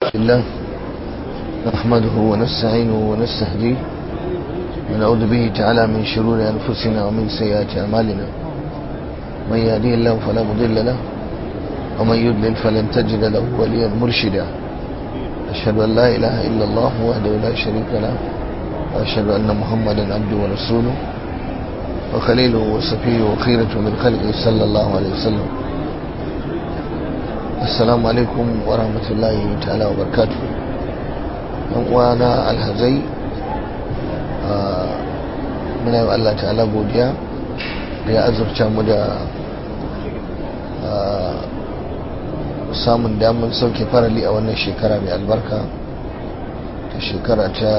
الله نحمده ونستعينه ونستهديه ونعوذ به تعالى من شرور أنفسنا ومن سيئات أعمالنا من يهديه الله فلا مضل له ومن يضلل فلن تجد له وليا مرشدا أشهد أن لا إله إلا الله وحده لا شريك له وأشهد أن محمدا عبده ورسوله وخليله وصفيه وخيرة من خلقه صلى الله عليه وسلم السلام عليكم ورحمة الله تعالى وبركاته وانا الهزي muna yi Allah ta'ala godiya da ya azurta mu da samun damar sauke farali a wannan shekara mai albarka ta shekara ta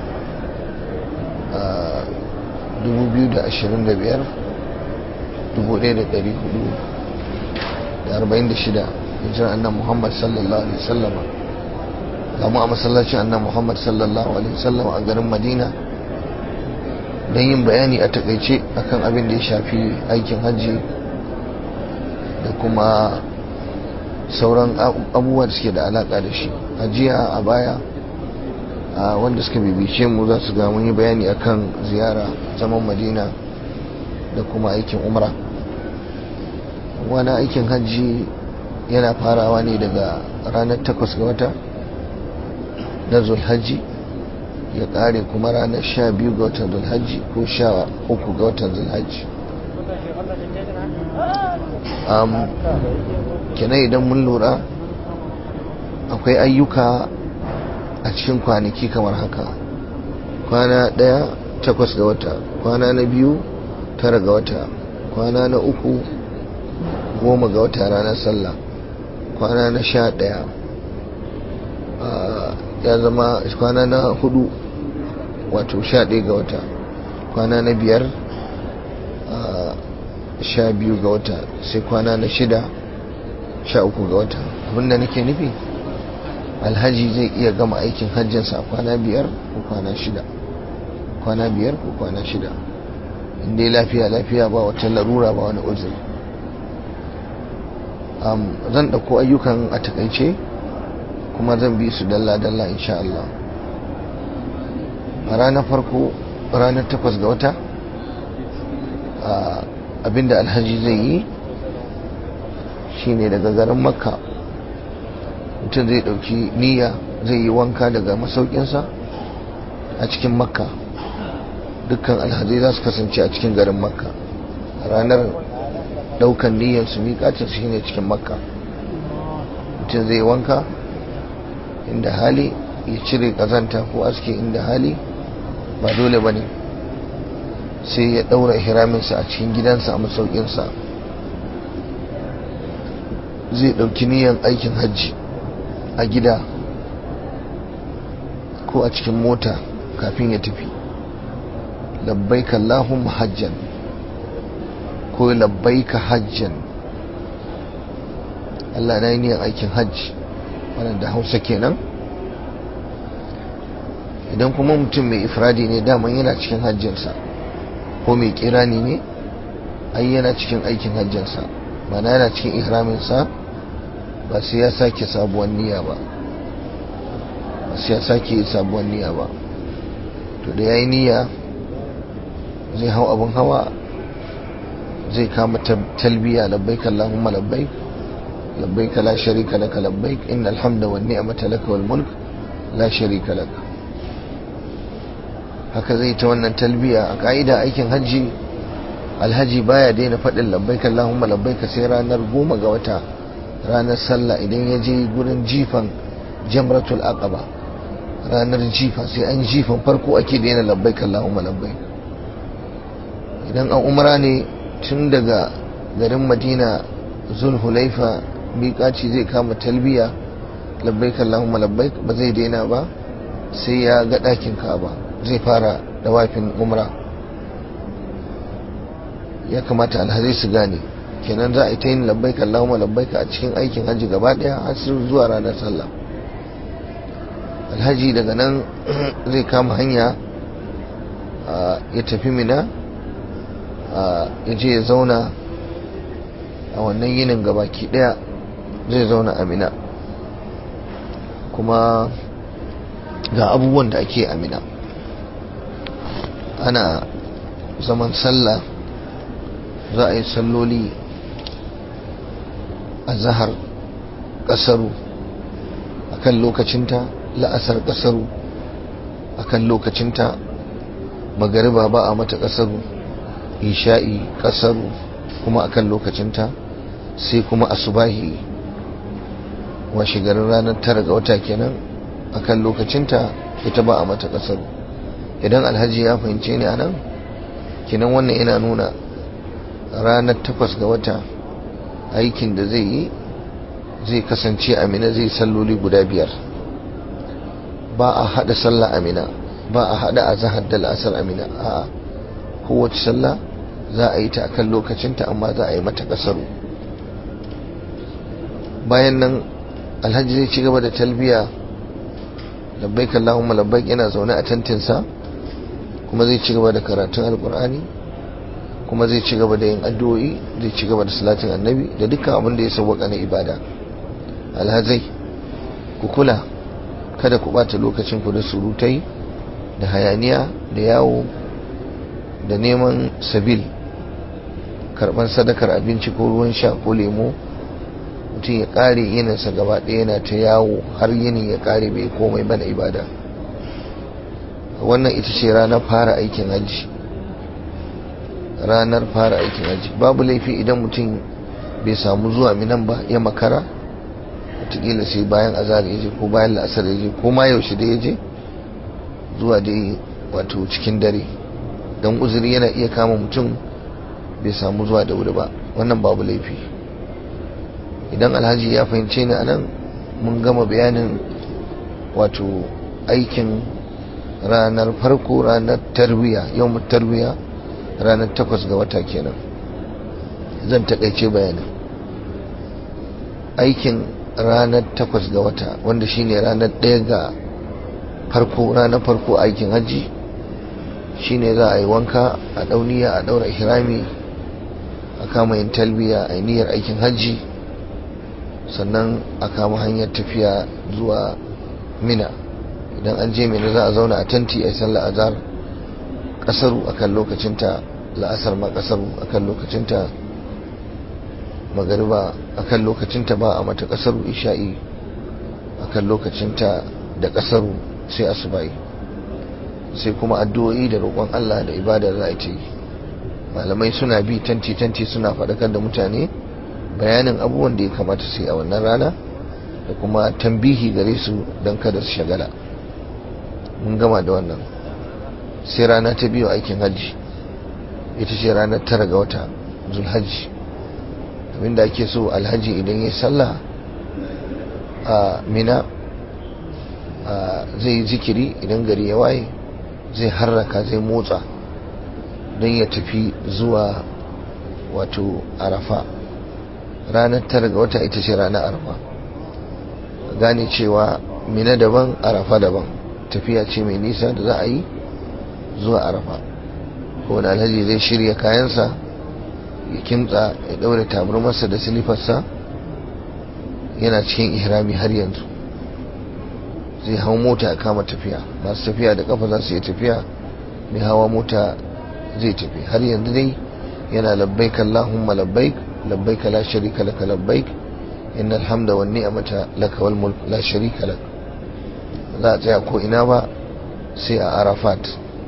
2025 hijirar annan muhammad sallallahu alaihi wasallama gamu a masallacin annan muhammad sallallahu alaihi wasallama a garin madina don yin bayani a takaice akan abin da ya shafi aikin hajji da kuma sauran abubuwa da suke da alaka da shi ajiya a baya wanda suka bibice mu za su ga mun yi bayani akan ziyara zaman madina da kuma aikin umra wani aikin hajji yana farawa ne daga ranar takwas ga wata na zulhajji ya kare kuma ranar sha biyu ga watan zulhajji ko sha uku ga watan zulhajji kenan idan mun lura akwai ayyuka a cikin kwanaki kamar haka kwana ɗaya takwas ga wata kwana na biyu tara ga wata kwana na uku goma ga wata ranar sallah kwana na sha ɗaya ya zama kwana na hudu wato sha ɗaya ga wata kwana na biyar sha biyu ga wata sai kwana na shida sha uku ga wata abinda nake nufi alhaji zai iya gama aikin hajjinsa a kwana biyar ko kwana shida kwana biyar ko kwana shida inda lafiya lafiya ba wata larura ba wani uzuri zan ɗauko ayyukan a takaice kuma zan bi su dalla-dalla insha Allah a ranar farko ranar takwas ga wata abinda alhaji zai yi shine daga garin makka mutum zai ɗauki niyya zai yi wanka daga masaukinsa a cikin makka dukkan alhazai za su kasance a cikin garin makka ranar daukan niyyar su miƙacin shi ne cikin makka mutum zai wanka inda hali ya cire ƙazanta ko aske inda hali ba dole ba ne sai ya ɗaura hiraminsa a cikin gidansa a masaukinsa zai ɗauki niyyar aikin hajji a gida ko a cikin mota kafin ya tafi labbaika Allahumma hajjan ko labbaika hajjan Allah na yi niyan aikin hajji wannan da hausa kenan idan kuma mutum mai ifradi ne daman yana cikin hajjinsa ko mai kirani ne ai yana cikin aikin hajjinsa mana yana cikin ihraminsa ba sai ya sake sabuwar niyya ba ba sai ya sake sabuwar niyya ba to da ya yi niyya zai hau abin hawa zai kama talbiya labbaik Allahumma labbaik labbaik la sharika laka labbaik innal hamda wan ni'mata laka wal mulk la sharika lak haka zai ta wannan talbiya a ka'ida aikin hajji alhaji baya daina faɗin labbaik Allahumma labbaik sai ranar goma ga wata ranar sallah idan ya je gurin jifan jamratul aqaba ranar jifa sai an jifan farko ake daina labbaik Allahumma labbaik idan an umra ne tun daga garin madina zulhulaifa miƙaci zai kama talbiya labbaik Allahumma labbaik ba zai daina ba sai ya ga ɗakin ka'aba zai fara dawafin umra ya kamata alhazai su gane kenan za a yi ta yin labbaik Allahumma labbaik a cikin aikin hajji gaba ɗaya har zuwa ranar sallah alhaji daga nan zai kama hanya ya tafi mina ya je ya zauna a wannan yinin gabaki daya zai zauna a mina kuma ga abubuwan da ake amina ana zaman sallah za a yi salloli a zahar ƙasaru a kan lokacinta la'asar ƙasaru a kan lokacinta magariba ba a mata ƙasaru isha'i ƙasaru kuma a kan lokacinta sai kuma asubahi washe garin ranar tara ga wata kenan a kan lokacinta ita ba a mata ƙasaru idan alhaji ya fahimce ni a nan kinan wannan yana nuna ranar takwas ga wata aikin da zai yi zai kasance amina zai salloli guda biyar ba a hada sallah amina ba a hada a zahar da la'asar amina a kowace sallah za a yi ta akan lokacinta amma za a yi mata kasaru bayan nan alhaji zai ci gaba da talbiya labbaik Allahumma labbaik yana zaune a tantinsa kuma zai ci gaba da karatun alkur'ani kuma zai ci gaba da yin addu'o'i zai ci gaba da salatin annabi da dukkan abin da ya sauwaka na ibada alhazai ku kula kada ku bata lokacin ku da surutai da hayaniya da yawo da neman sabil karban sadakar abinci ko ruwan sha ko lemo mutum ya kare yininsa gaba ɗaya yana ta yawo har yinin ya kare bai komai bana ibada wannan ita ce ranar fara aikin hajji ranar fara aikin hajji babu laifi idan mutum bai samu zuwa minan ba ya makara wataƙila sai bayan azhar ya je ko bayan la'asar ya je ko ma yaushe da ya je zuwa dai wato cikin dare don uzuri yana iya kama mutum bai samu zuwa da wuri ba wannan babu laifi idan alhaji ya fahimce ni anan mun gama bayanin wato aikin ranar farko ranar tarwiya yau tarwiya ranar takwas ga wata kenan zan takaice bayanin aikin ranar takwas ga wata wanda shine ranar ɗaya ga farko ranar farko aikin hajji shine za a yi wanka a dauniya a daura ihrami a kama yin talbiya a niyyar aikin hajji sannan a kama hanyar tafiya zuwa mina idan an je mina za a zauna a tanti a sallar azhar kasaru akan lokacinta la'asar ma kasaru akan lokacinta magariba akan lokacinta ba a mata kasaru isha'i akan lokacinta da kasaru sai asubai sai kuma addu'o'i da roƙon Allah da ibada za a yi malamai suna bi tanti tanti suna faɗakar da mutane bayanin abubuwan da ya kamata su yi a wannan rana da kuma tambihi gare su don kada su shagala mun gama da wannan sai rana ta biyu aikin hajji ita ce ranar tara ga wata zulhajji abinda ake so alhaji idan ya sallah a mina zai yi zikiri idan gari ya waye zai harraka zai motsa don ya tafi zuwa wato arafa ranar tara ga wata ita ce ranar arafa gane cewa mina daban arafa daban tafiya ce mai nisa da za a yi zuwa arafa kowane alhaji zai shirya kayansa ya kimtsa ya daure tabarmarsa da silifarsa yana cikin ihrami har yanzu zai hau mota a kama tafiya masu tafiya da kafa za su yi tafiya mai hawa mota zai tafi har yanzu dai yana labbaik Allahumma labbaik labbaik la sharika laka labbaik innal hamda wan ni'mata laka wal mulk la sharika lak za a tsaya ko ina ba sai a Arafat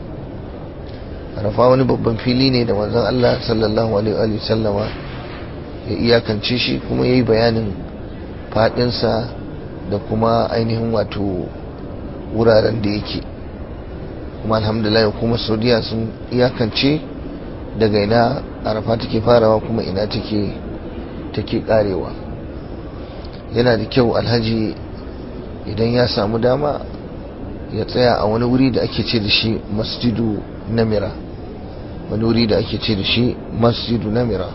Arafa wani babban fili ne da manzon Allah sallallahu alaihi wa sallama ya iyakance shi kuma yayi bayanin fadinsa da kuma ainihin wato wuraren da yake kuma alhamdulillah kuma saudiya sun iyakance daga ina arafa take farawa kuma ina take take karewa yana da kyau alhaji idan ya samu dama ya tsaya a wani wuri da ake ce da shi masjidu namira wani wuri da ake ce da shi masjidu namira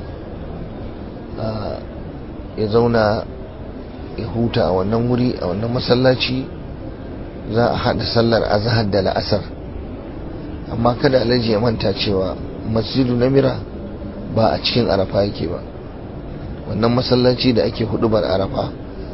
ya zauna ya huta a wannan wuri a wannan masallaci za a haɗa sallar azahar da la'asar amma kada alhaji ya manta cewa masjidu namira ba a cikin arafa yake ba wannan masallaci da ake hudubar arafa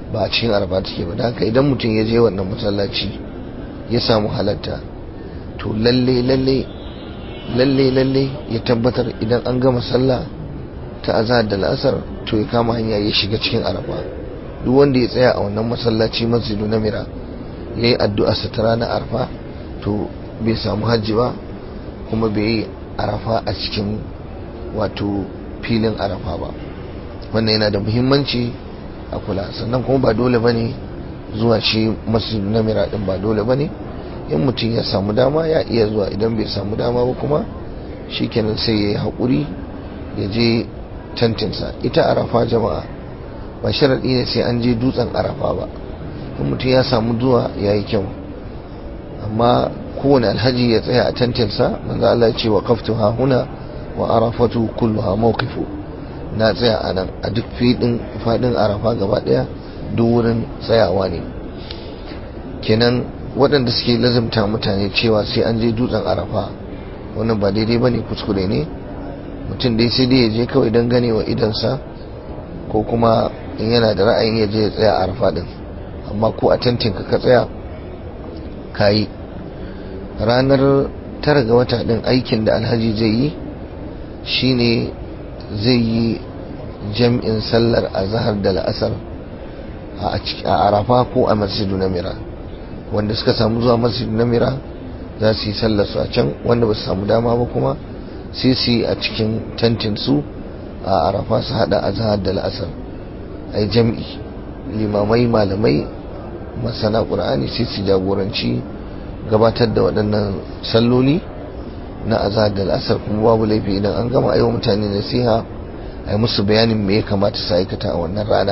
ba a cikin arafa take ba haka idan mutum ya je wannan masallaci ya samu halatta to lalle lalle lalle lalle ya tabbatar idan an gama sallah ta azhar da la'asar to ya kama hanya ya shiga cikin arafa duk wanda ya tsaya a wannan masallaci masjidu na mira ya yi addu'a sa ta ranar arafa to bai samu hajji ba kuma bai yi arafa a cikin wato filin arafa ba wannan yana da muhimmanci a kula sannan kuma ba dole bane zuwa shi masjidu na mira din ba dole bane in mutum ya samu dama ya iya zuwa idan bai samu dama ba kuma shikenan sai ya yi haƙuri ya je tantinsa ita arafa jama'a ba sharaɗi ne sai an je dutsen arafa ba in mutum ya samu zuwa ya yi kyau amma kowane alhaji ya tsaya a tantinsa manzo Allah ya ce wa kaftu ha huna wa arafatu kulluha mawqifu na tsaya a nan a duk fidin fadin arafa gaba daya duk wurin tsayawa ne kenan waɗanda suke lazimta mutane cewa sai an je dutsen arafa wannan ba daidai ba ne kuskure ne mutum dai sai dai ya je kawai don gane wa idansa ko kuma in yana da ra'ayin ya je ya tsaya a arafa din amma ko a tantin ka tsaya ka yi ranar tara ga wata din aikin da alhaji zai yi shine zai yi jam'in sallar azhar da la'asar a arafa ko a masjidu na mira wanda suka samu zuwa masjidu na mira za su yi sallar su a can wanda ba su samu dama ba kuma sai su yi a cikin tantin su a arafa su hada azhar da la'asar ai jam'i limamai malamai masana qur'ani sai su jagoranci gabatar da waɗannan salloli na azhar da la'asar kuma babu laifi idan an gama aiwa mutane nasiha a yi musu bayanin me ya kamata su aikata a wannan rana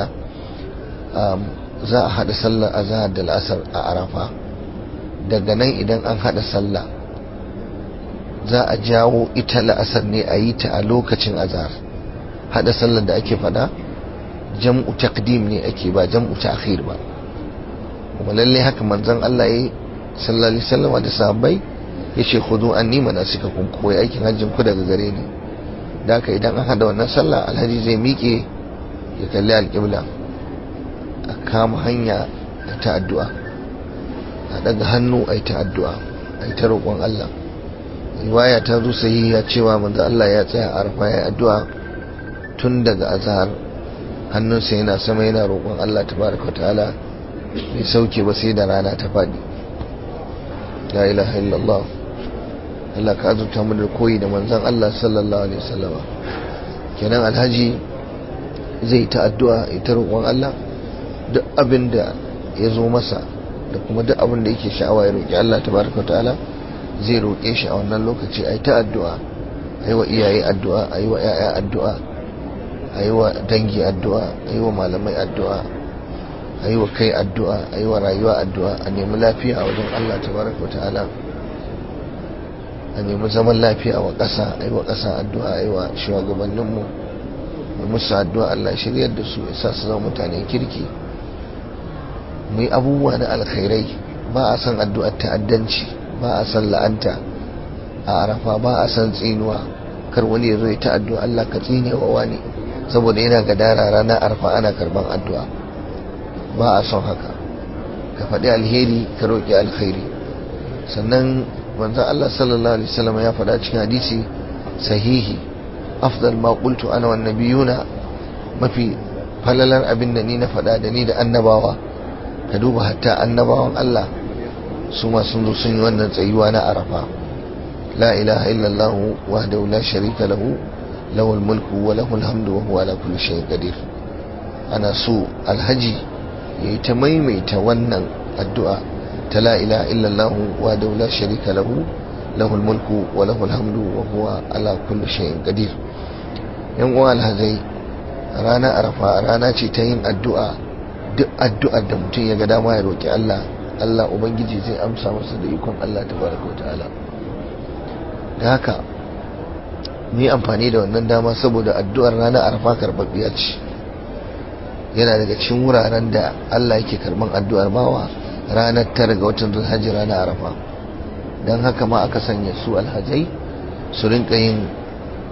za a haɗa sallar azhar da la'asar a arafa daga nan idan an haɗa sallah za a jawo ita la'asar ne a yi ta a lokacin azhar haɗa sallar da ake faɗa jam'u taqdim ne ake ba jam'u ta'khir ba kuma lalle haka manzon Allah yayi sallallahu alaihi wasallam da sahabbai yace khudu anni manasikakum koyi aikin hajjin ku daga gare ni da haka idan an hada wannan sallah alhaji zai miƙe ya kalli alƙibla a kama hanya a ta addu'a a daga hannu a yi ta addu'a a yi ta roƙon Allah riwaya ta zo sahiha cewa manzo Allah ya tsaya a arfa ya addu'a tun daga azhar hannunsa yana sama yana roƙon Allah tabaraka ta'ala bai sauke ba sai da rana ta faɗi la ilaha illallah Allah ka azurta mu da koyi da manzon Allah sallallahu alaihi wasallam kenan alhaji zai ta addu'a ita roƙon Allah duk abin da ya zo masa da kuma duk abin da yake sha'awa ya roƙi Allah tabaraka ta'ala zai roƙe shi a wannan lokaci ai ta addu'a ai wa iyaye addu'a ai wa ƴaƴa addu'a ai wa dangi addu'a ai wa malamai addu'a ai wa kai addu'a ai wa rayuwa addu'a a nemi lafiya a wajen Allah tabaraka ta'ala a nemi zaman lafiya wa ƙasa ai wa ƙasa addu'a ai wa shugabanninmu mu musu addu'a Allah shiryar da su ya sa su zama mutanen kirki mu yi abubuwa na alkhairai ba a san addu'ar ta'addanci ba a san la'anta a arafa ba a san tsinuwa kar wani ya zo ya ta addu'a Allah ka tsine wa wani saboda yana gadara ranar arfa ana karban addu'a ba a son haka ka faɗi alheri ka roƙi alkhairi sannan manzon Allah sallallahu alaihi wasallam ya faɗa cikin hadisi sahihi afdal ma qultu ana wan nabiyuna mafi falalar abin da ni na faɗa da ni da annabawa ka duba hatta annabawan Allah su ma sun zo sun yi wannan tsayuwa na arafa la ilaha illallah wahdahu la sharika lahu lahu mulku wa lahu alhamdu wa huwa ala kulli shay'in qadir ana so alhaji yayi ta maimaita wannan addu'a ta la ilaha illallah wahdahu la sharika lahu lahu mulku wa lahu alhamdu wa huwa ala kulli shay'in qadir yan uwa alhazai rana arafa rana ce ta yin addu'a duk addu'ar da mutum ya ga dama ya roƙi Allah Allah Ubangiji zai amsa masa da ikon Allah tabaraka ta'ala da haka mu yi amfani da wannan dama saboda addu'ar ranar arfa karɓaɓɓiya ce yana daga cikin wuraren da Allah yake karɓan addu'ar bawa ranar tara ga watan zulhajji ranar arafa don haka ma aka sanya su alhajai su rinka yin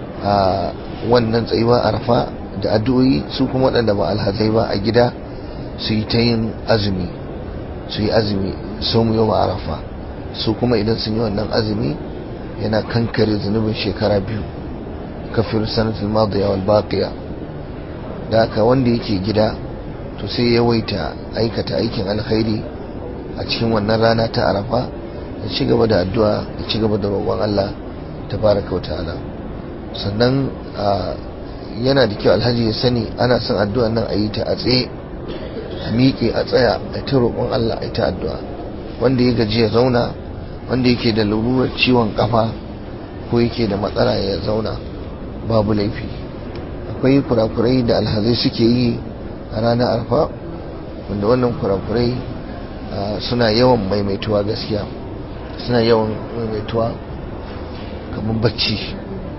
wannan tsayuwa arafa da addu'o'i su kuma waɗanda ba alhazai ba a gida su yi ta yin azumi su yi azumi su mu yau arafa su kuma idan sun yi wannan azumi yana kankare zunubin shekara biyu kafir sanatul madiya wal baqiya da haka wanda yake gida to sai yawaita aikata aikin alkhairi a cikin wannan rana ta arafa ya ci gaba da addu'a ya ci gaba da roƙon Allah tabaraka wa ta'ala sannan yana da kyau alhaji ya sani ana son addu'a nan a yi ta a tsaye a miƙe a tsaya a ta roƙon Allah a ta addu'a wanda ya gaji ya zauna wanda yake da lalurar ciwon kafa ko yake da matsala ya zauna babu laifi akwai kurakurai da alhazai suke yi a ranar arfa wanda wannan kurakurai suna yawan maimaituwa gaskiya suna yawan maimaituwa kamar bacci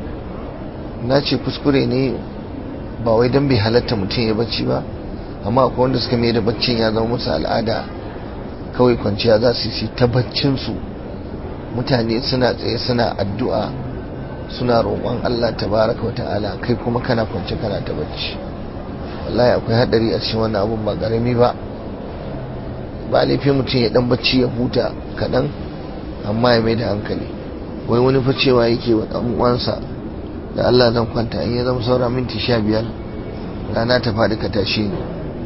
na ce kuskure ne ba wai don bai halatta mutum ya bacci ba amma akwai wanda suka mai da baccin ya zama musu al'ada kawai kwanciya za su yi ta baccinsu mutane suna tsaye suna addu'a suna roƙon Allah tabaraka wa ta'ala kai kuma kana kwance kana ta bacci wallahi akwai hadari a cikin wannan abun ba garami ba ba laifin mutum ya dan bacci ya huta kaɗan amma ya mai da hankali wai wani fa cewa yake wa ɗan uwansa da Allah zan kwanta in ya zama saura minti sha biyar rana ta faɗi ka tashe ni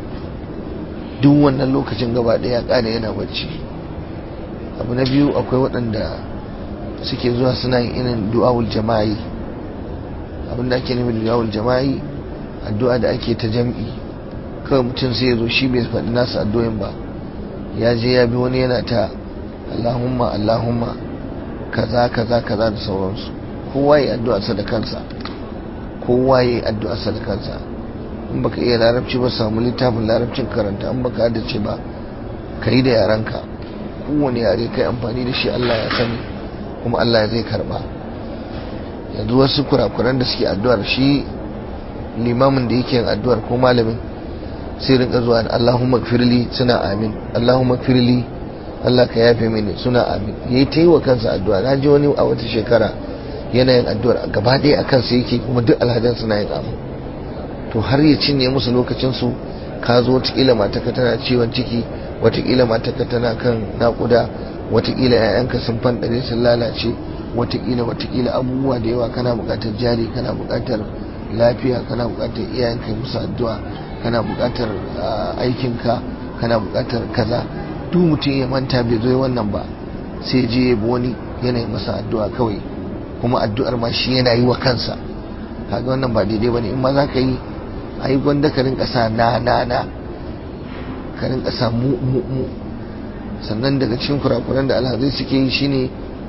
duk wannan lokacin gaba ɗaya ƙara yana bacci abu na biyu akwai waɗanda suke zuwa suna yin irin du'awul jama'i abin da ake nufi du'awul jama'i addu'a da ake ta jam'i kawai mutum sai ya zo shi bai faɗi nasu addu'o'in ba ya je ya bi wani yana ta Allahumma Allahumma kaza kaza kaza da sauransu kowa ya addu'a sa da kansa kowa ya addu'a sa da kansa in baka iya larabci ba samu littafin larabcin karanta in baka haddace ba ka yi da yaranka kowane yare kai amfani da shi Allah ya sani kuma Allah zai karba yanzu wasu kurakuran da suke addu'ar shi limamin da yake yin addu'ar ko malamin sai rinka zuwa Allahumma gfirli suna amin Allahumma gfirli Allah ka yafe mini suna amin yayi ta yi wa kansa addu'a na ji wani a wata shekara yana yin addu'ar gaba ɗaya a kansa yake kuma duk alhajan suna yin amin to har ya cinye musu lokacinsu ka zo watakila mataka tana ciwon ciki watakila mataka tana kan naƙuda watakila 'ya'yanka sun fanɗare sun lalace watakila watakila abubuwa da yawa kana buƙatar jari kana buƙatar lafiya kana buƙatar iyayenka musu addu'a kana buƙatar aikinka kana buƙatar kaza duk mutum ya manta bai zo wannan ba sai je ya bi wani yanayin masa addu'a kawai kuma addu'ar ma shi yana yi wa kansa kaga wannan ba daidai bane in ma za ka yi a yi gwanda ka rinka sa na na na ka rinka sa mu mu mu sannan daga cikin kurakuran da alhazai suke yi shine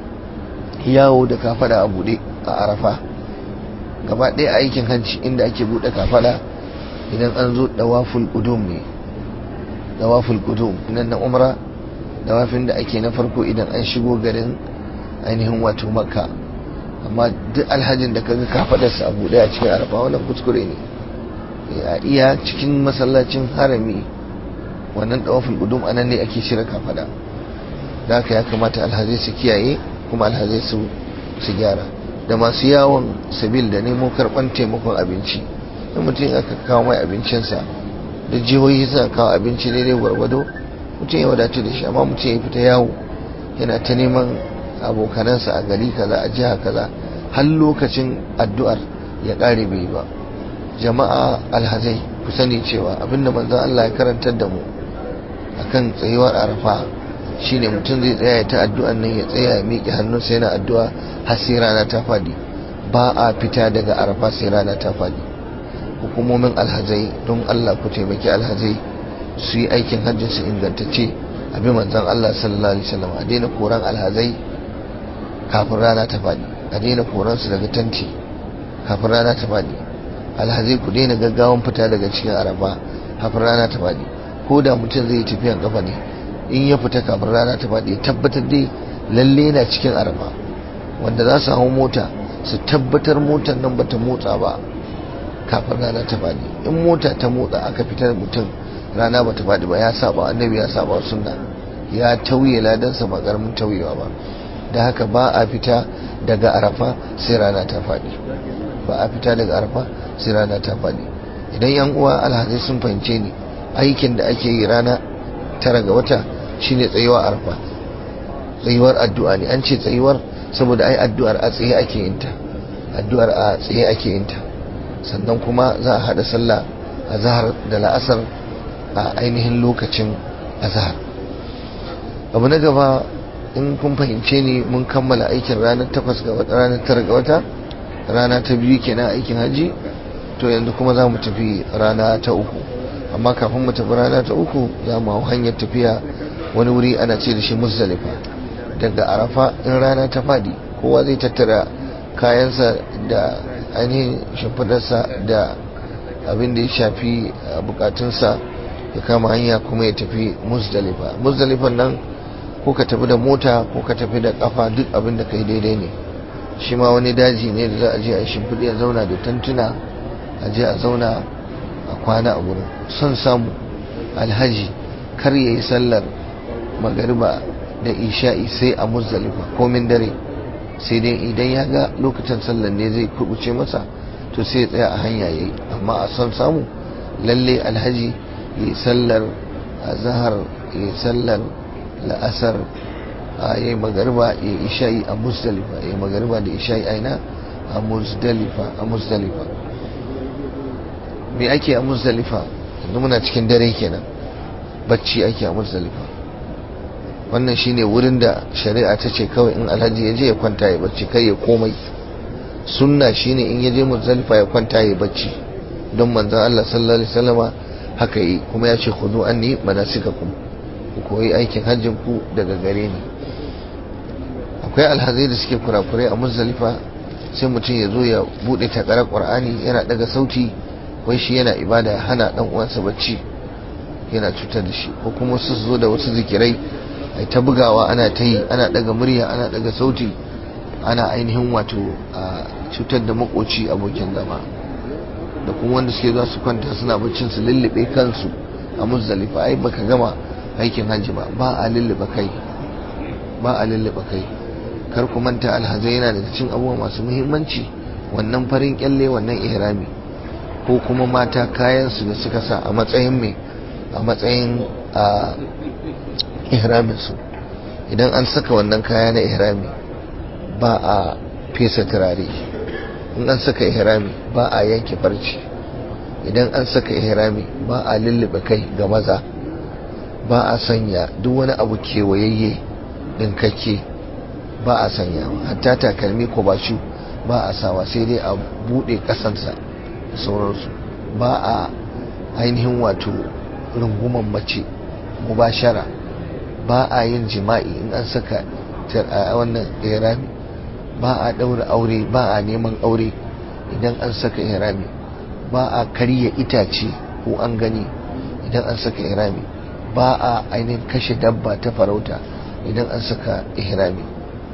yawo da kafada a bude a arafa gaba ɗaya aikin hajji inda ake bude kafada idan an zo dawaful qudum ne dawaful qudum nan na umra dawafin da ake na farko idan an shigo garin ainihin wato makka amma duk alhajin da kaga kafadarsa a bude a cikin arafa wannan kuskure ne a iya cikin masallacin harami wannan dawafin gudum anan ne ake shirya kafada da haka ya kamata alhazai su kiyaye kuma alhazai su su gyara da masu yawon sabil da nemo karban taimakon abinci in mutum aka kawo mai abincinsa da jihohi suna kawo abinci daidai gwargwado mutum ya wadatu da shi amma mutum ya fita yawo yana ta neman abokanansa a gari kaza a jiha kaza har lokacin addu'ar ya ƙare bai ba jama'a alhazai ku sani cewa abinda manzon Allah ya karantar da mu akan tsayuwar arafa shine mutum zai tsaya ya ta addu'an nan ya tsaya ya miƙe hannunsa yana addu'a har sai rana ta fadi ba a fita daga arafa sai rana ta fadi hukumomin alhazai don Allah ku taimaki alhazai su yi aikin hajjin su ingantacce abi manzon Allah sallallahu alaihi wasallam a daina koran alhazai kafin rana ta fadi a daina koran su daga tanti kafin rana ta fadi alhazai ku daina gaggawan fita daga cikin arafa kafin rana ta fadi ko da mutum zai yi tafiyan kafa ne in ya fita kafin rana ta fadi tabbatar dai lalle na cikin arafa wanda za su hau mota su tabbatar motar nan bata motsa ba kafin rana ta fadi in mota ta motsa aka fitar mutum rana bata fadi ba ya saba annabi ya saba sunna ya tauye ladansa ba karamin tauyewa ba da haka ba a fita daga arafa sai rana ta fadi ba a fita daga arafa sai rana ta fadi idan yan uwa alhazai sun fahimce ni aikin da ake yi rana tara ga wata shine tsayuwa arfa tsayuwar addu'a ne an ce tsayuwar saboda ai addu'ar a tsaye ake yin ta addu'ar a tsaye ake yin ta sannan kuma za a hada sallah a zahar da la'asar a ainihin lokacin azhar abu na gaba in kun fahimce ni mun kammala aikin ranar takwas ga wata ranar tara ga wata rana ta biyu kenan aikin haji to yanzu kuma za mu tafi rana ta uku amma kafin mu tafi rana ta uku za mu hau hanyar tafiya wani wuri ana ce da shi muzdalifa daga arafa in rana ta fadi kowa zai tattara kayansa da ainihin shimfidarsa da abin da ya shafi bukatunsa ya kama hanya kuma ya tafi muzdalifa muzdalifan nan ko ka tafi da mota ko ka tafi da kafa duk abin da kai daidai ne shi ma wani daji ne da za a je a shimfiɗi a zauna da tantuna a je a zauna a kwana a wurin son samu alhaji kar ya yi sallar magariba da isha'i sai a muzdalifa komin dare sai dai idan ya ga lokacin sallar ne zai kubuce masa to sai ya tsaya a hanya yayi amma a son samu lalle alhaji ya yi sallar azhar ya yi sallar la'asar a yi magariba ya yi isha'i a muzdalifa ya yi magariba da isha'i aina a muzdalifa a muzdalifa me ake a muzdalifa yanzu muna cikin dare kenan bacci ake a muzdalifa wannan shine wurin da shari'a ta ce kawai in alhaji ya je ya kwanta ya bacci kai ya komai sunna shine in ya je muzdalifa ya kwanta ya bacci don manzon Allah sallallahu alaihi wasallama haka yi kuma ya ce khudu anni manasikakum ku koyi aikin hajjin ku daga gare ni akwai alhazai da suke kurakurai a muzdalifa sai mutum ya zo ya bude takarar qur'ani yana daga sauti wai shi yana ibada ya hana dan uwansa bacci yana cutar da shi ko kuma su zo da wasu zikirai ai ta bugawa ana ta yi ana daga murya ana daga sauti ana ainihin wato a cutar da makoci abokin zama da kuma wanda suke zuwa su kwanta suna baccin su lullube kansu a muzdalifa ai baka gama aikin hajji ba ba a lullube kai ba a lullube kai kar ku manta alhazai yana daga cikin abubuwa masu muhimmanci wannan farin kyalle wannan ihrami ko kuma mata kayan su da suka sa a matsayin mai a matsayin a ihramin su idan an saka wannan kaya na ihrami ba a fesa turare in an saka ihrami ba a yanke farci idan an saka ihrami ba a lullube kai ga maza ba a sanya duk wani abu kewayayye dinkake ba a sanya hatta takalmi ko ba shi ba a sawa sai dai a bude kasansa da sauransu ba a ainihin wato runguman mace mubashara ba a yin jima'i in an saka wannan ihrami ba a ɗaura aure ba a neman aure idan an saka ihrami ba a karya itace ko an gani idan an saka ihrami ba a ainihin kashe dabba ta farauta idan an saka ihrami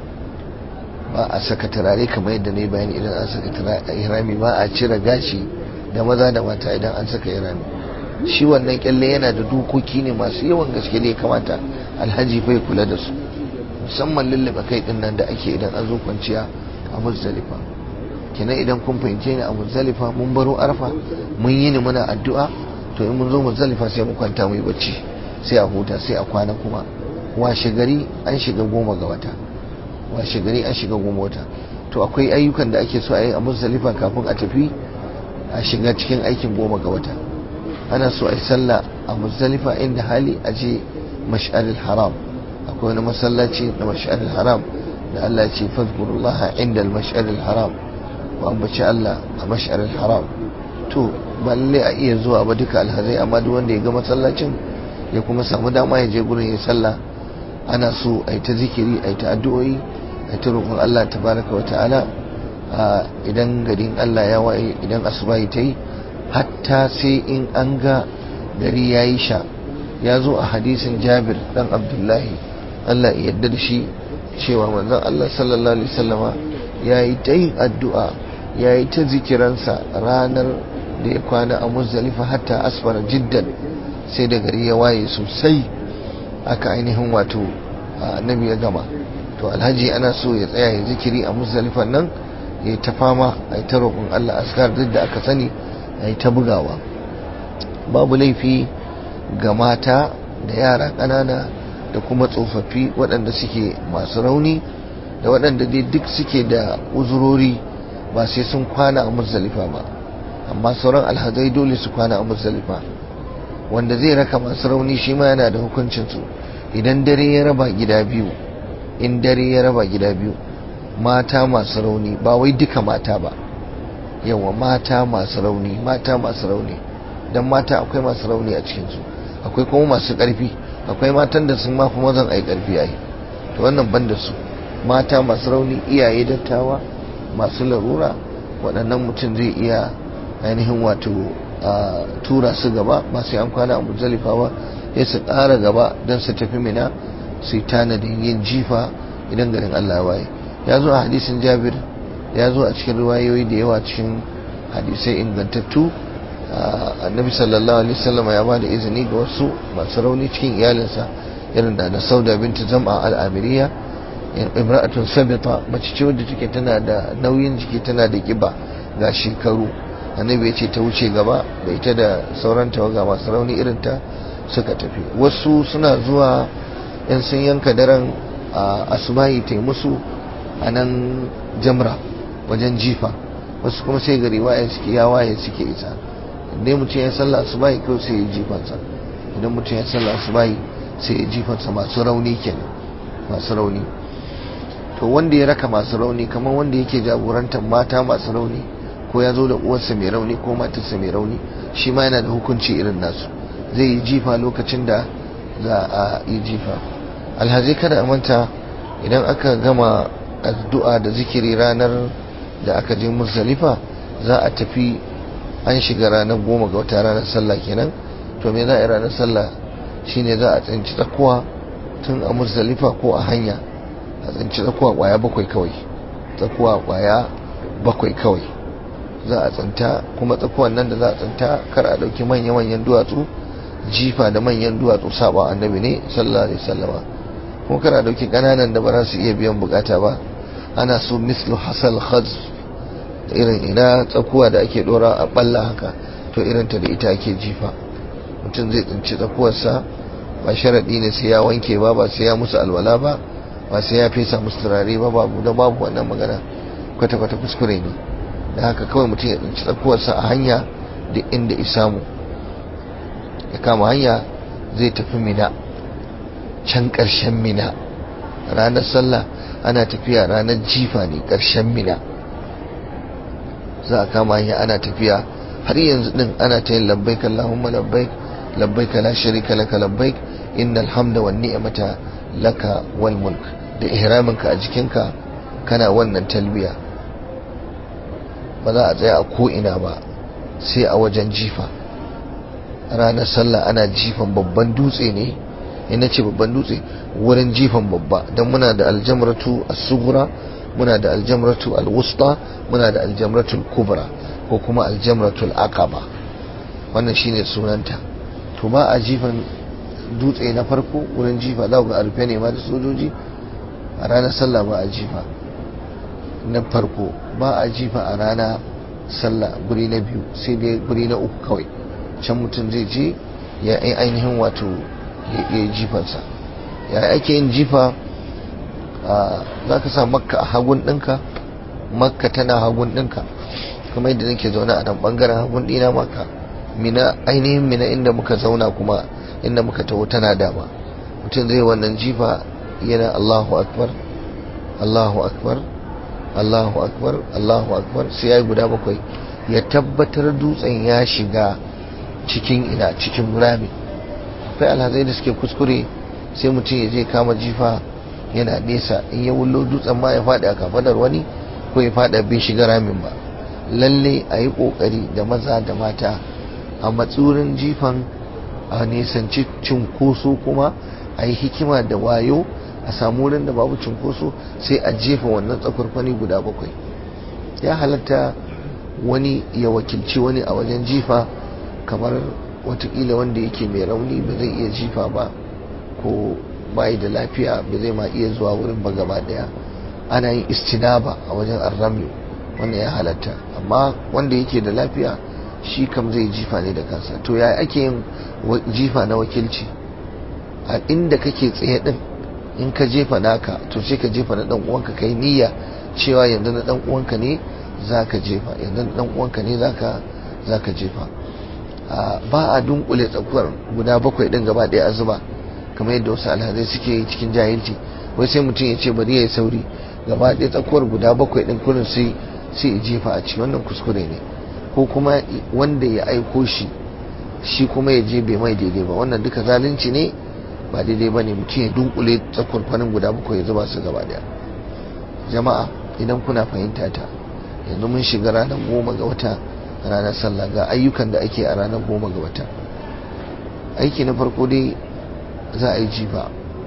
ba a saka turare kamar yadda na yi bayani idan an saka ihrami ba a cire gashi da maza da mata idan an saka ihrami shi wannan kyalle yana da dokoki ne masu yawan gaske da ya kamata alhaji bai kula da su musamman lullube kai din nan da ake idan an zo kwanciya a muzdalifa kenan idan kun fahimce ni a muzdalifa mun baro arfa mun yi ni muna addu'a to in mun zo muzdalifa sai mu kwanta mu yi bacci sai a huta sai a kwana kuma washe gari an shiga goma ga wata washe gari an shiga goma wata to akwai ayyukan da ake so a yi a muzdalifa kafin a tafi a shiga cikin aikin goma ga wata ana so a yi sallah a muzdalifa inda hali a je mash'aril haram akwai wani masallaci na mash'aril haram da Allah ce fadkurullaha inda mash'aril haram wa ambaci Allah a mash'aril haram to ba lalle a iya zuwa ba duka alhazai amma duk wanda ya ga masallacin ya kuma samu dama ya je gurin ya sallah ana so a yi ta zikiri a yi ta addu'o'i a yi ta roƙon Allah tabaraka wa ta'ala idan garin Allah ya waye idan asuba ta yi hatta sai in an ga gari ya yi sha ya zo a hadisin jabir dan abdullahi Allah ya yarda da shi cewa manzon Allah sallallahu alaihi wasallama ya yi ta yin addu'a ya yi ta zikiransa ranar da ya kwana a muzdalifa hatta asfara jiddan sai da gari ya waye sosai aka ainihin wato annabi ya gama to alhaji ana so ya tsaya ya zikiri a muzdalifan nan ya yi ta fama a yi ta roƙon Allah askar duk da aka sani a yi ta bugawa babu laifi ga mata da yara ƙanana da kuma tsofaffi waɗanda suke masu rauni da waɗanda dai duk suke da uzurori ba sai sun kwana a muzdalifa ba amma sauran alhazai dole su kwana a muzdalifa wanda zai raka masu rauni shi ma yana da hukuncinsu idan dare ya raba gida biyu in dare ya raba gida biyu mata masu rauni ba wai duka mata ba yawa mata masu rauni mata masu rauni don mata akwai masu rauni a cikinsu akwai kuma masu ƙarfi akwai matan da sun mafi mazan ai ƙarfi ai to wannan ban da su mata masu rauni iyaye dattawa masu larura waɗannan mutum zai iya ainihin wato a tura su gaba ba sai an kwana a muzalifa ba ya su ƙara gaba don su tafi mina su yi tanadin yin jifa idan garin Allah waye ya zo a hadisin jabir ya zo a cikin riwayoyi da yawa cikin hadisai ingantattu annabi sallallahu alaihi wasallam ya ba da izini ga wasu masu rauni cikin iyalinsa irin da na sauda binti zam'a al'amiriya imra'atun sabita mace ce wadda take tana da nauyin jiki tana da kiba ga shekaru annabi ya ce ta wuce gaba da ita da sauran tawaga masu rauni irin ta suka tafi wasu suna zuwa yan sun yanka daren asubahi ta musu a nan jamra wajen jifa wasu kuma sai gari waye suke ya waye suke isa idan mutum ya sallah asubahi kawai sai ya jifansa idan mutum ya sallah asubahi sai ya jifansa masu rauni kenan masu rauni to wanda ya raka masu rauni kamar wanda yake jagorantar mata masu rauni ko ya zo da uwarsa mai rauni ko matarsa mai rauni shi ma yana da hukunci irin nasu zai yi jifa lokacin da za a yi jifa alhazi kada a manta idan aka gama addu'a da zikiri ranar da aka je muzdalifa za a tafi an shiga ranar goma ga wata ranar sallah kenan to me za a yi ranar sallah shine za a tsinci tsakuwa tun a muzdalifa ko a hanya a tsinci tsakuwa kwaya bakwai kawai tsakuwa kwaya bakwai kawai za a tsinta kuma tsakuwan nan da za a tsinta kar a ɗauki manya-manyan duwatsu jifa da manyan duwatsu saba annabi ne sallallahu alaihi wasallama kuma kar a ɗauki ƙananan da ba za su iya biyan bukata ba ana so mislu hasal khaz irin ina tsakuwa da ake dora a balla haka to irin ta da ita ake jifa mutum zai tsinci tsakuwarsa ba sharaɗi ne sai ya wanke ba ba sai ya musu alwala ba ba sai ya fesa musu turare ba babu da babu wannan magana kwata-kwata kuskure ne da haka kawai mutum ya tsinci tsakuwarsa a hanya da inda isamu ya kama hanya zai tafi mina can ƙarshen mina ranar sallah ana tafiya ranar jifa ne ƙarshen mina za a kama hanya ana tafiya har yanzu din ana ta yin labbaik Allahumma labbaik labbaik la sharika laka labbaik innal hamda wan ni'mata laka wal mulk da ihraminka a jikinka kana wannan talbiya ba za a tsaya a ko ina ba sai a wajen jifa ranar sallah ana jifan babban dutse ne ina ce babban dutse wurin jifan babba don muna da aljamratu as-sughra muna da aljamratu al-wusta muna da aljamratu al-kubra ko kuma aljamratu al-aqaba wannan shine sunanta to ba a jifan dutse na farko wurin jifa za ga arfe ne ma da sojoji a ranar sallah ba a jifa na farko ba a jifa a rana sallah guri na biyu sai dai guri na uku kawai can mutum zai je ya ainihin wato ya yi jifansa ya ake yin jifa za ka sa makka a hagun ɗinka makka tana hagun ɗinka kuma yadda nake zaune a nan ɓangaren hagun ɗina makka mina ainihin mina inda muka zauna kuma inda muka taho tana dama mutum zai wannan jifa yana allahu akbar allahu akbar allahu akbar allahu akbar sai ya yi guda bakwai ya tabbatar dutsen ya shiga cikin ina cikin rami akwai alhazai da suke kuskure sai mutum ya je kama jifa yana nesa in ya wullo dutsen ma ya faɗi a kafadar wani ko ya faɗa bai shiga ramin ba lalle a yi ƙoƙari da maza da mata a matsurin jifan a nisanci cunkoso kuma a yi hikima da wayo a samu wurin da babu cunkoso sai a jefa wannan tsakwarkwani guda bakwai ya halatta wani ya wakilci wani a wajen jifa kamar watakila wanda yake mai rauni ba zai iya jifa ba ko bai da lafiya ba zai ma iya zuwa wurin ba gaba daya ana yin istinaba a wajen arrami wannan ya halatta amma wanda yake da lafiya shi kam zai jifa ne da kansa to ya ake yin jifa na wakilci a inda kake tsaye din in ka jefa naka to sai ka jefa na dan uwanka kai niyya cewa yanzu na dan uwanka ne zaka jefa yanzu na dan uwanka ne zaka zaka jefa ba a dunkule tsakuwar guda bakwai din gaba ɗaya a zuba kamar yadda wasu alhazai suke yi cikin jahilci wai sai mutum ya ce bari ya yi sauri gaba ɗaya tsakuwar guda bakwai din kurin sai sai ya jefa a ciki wannan kuskure ne ko kuma wanda ya aiko shi shi kuma ya je bai mai daidai ba wannan duka zalunci ne ba daidai ba ne mutum ya dunkule tsakuwar kwanin guda bakwai ya zuba su gaba ɗaya jama'a idan kuna fahimta ta yanzu mun shiga ranar goma ga wata ranar sallah ga ayyukan da ake a ranar goma ga wata aiki na farko dai za a yi jifa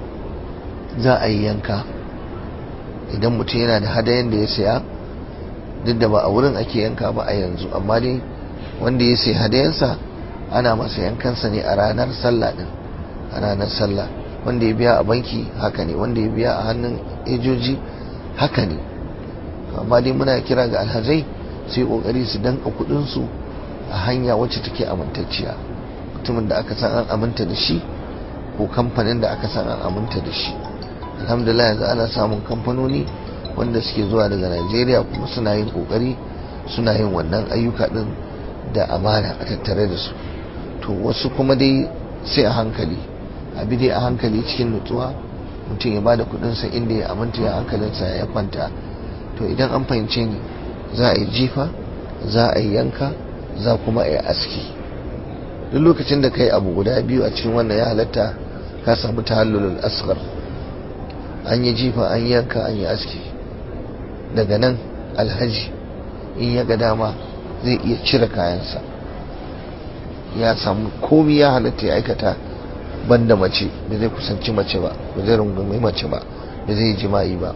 za a yi yanka idan mutum yana da hadayen da ya saya duk da ba a wurin ake yanka ba a yanzu amma dai wanda ya sayi hadayensa ana masa yankansa ne a ranar sallah din a ranar sallah wanda ya biya a banki haka ne wanda ya biya a hannun ejoji haka ne amma dai muna kira ga alhazai su yi kokari su danka kudinsu a hanya wacce take amintacciya mutumin da aka san an aminta da shi ko kamfanin da aka san an aminta da shi alhamdulillah yanzu ana samun kamfanoni wanda suke zuwa daga najeriya kuma suna yin kokari suna yin wannan ayyuka din da amana a tattare da su to wasu kuma dai sai a hankali abi dai a hankali cikin nutsuwa mutum ya bada kudinsa inda ya aminta ya hankalinsa ya kwanta to idan an fahimce ni za a yi jifa za a yi yanka za kuma a yi aski duk lokacin da kai abu guda biyu a cikin wannan ya halatta ka samu tahallulul asghar an yi jifa an yanka an yi aski daga nan alhaji in ya ga dama zai iya cire kayansa ya samu komi ya halatta ya aikata banda mace da zai kusanci mace ba ba zai rungumi mace ba da zai jima'i ba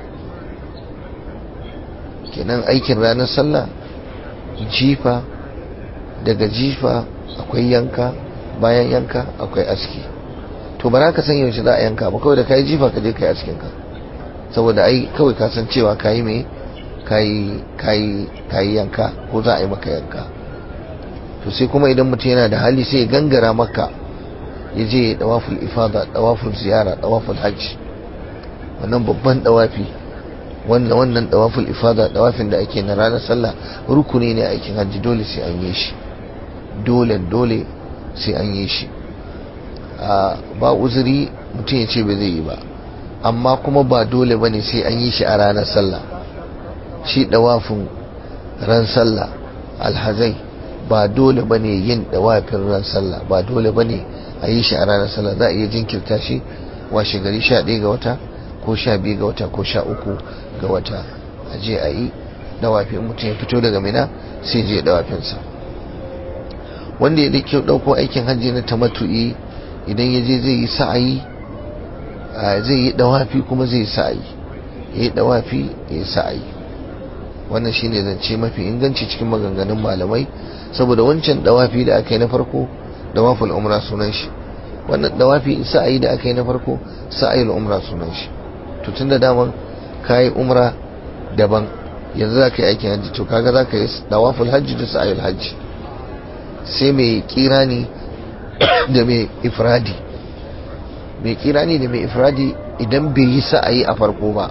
kenan aikin ranar sallah jifa daga jifa akwai yanka bayan yanka akwai aski to ba ka san yaushe za a yanka ba kawai da kayi jifa ka je kai askin ka saboda ai kawai ka san cewa kayi me kayi kayi kayi yanka ko za a yi maka yanka to sai kuma idan mutum yana da hali sai ya gangara maka ya je ya dawaful ifada dawaful ziyara dawaful hajji wannan babban dawafi wannan wannan dawaful ifada dawafin da ake na ranar sallah rukuni ne aikin hajji dole sai an yi shi dole dole sai an yi shi ba uzuri mutum ya ce ba zai yi ba amma kuma ba dole bane sai an yi shi a ranar sallah shi dawafin ran sallah alhazai ba dole bane yin dawafin ran sallah ba dole bane a yi shi a ranar sallah za a iya jinkirta shi washe gari sha ɗaya ga wata ko sha biyu ga wata ko sha uku ga wata a je a yi dawafi mutum ya fito daga mina sai je dawafinsa wanda ya dake ɗauko aikin hajji na tamatu'i idan ya je zai yi sa'ayi zai yi dawafi kuma zai yi sa'ayi ya yi dawafi ya yi sa'ayi wannan shine zance mafi inganci cikin maganganun malamai saboda wancan dawafi da aka yi na farko dawaful umra sunan shi wannan dawafi sa'ayi da aka yi na farko sa'ayil umra sunan shi to tun da daman kayi umra daban yanzu za ka yi aikin hajji to kaga za ka yi dawaful hajji da sa'ayil hajji sai mai kirani da mai ifradi mai kirani da mai ifradi idan bai yi sa'ayi a farko ba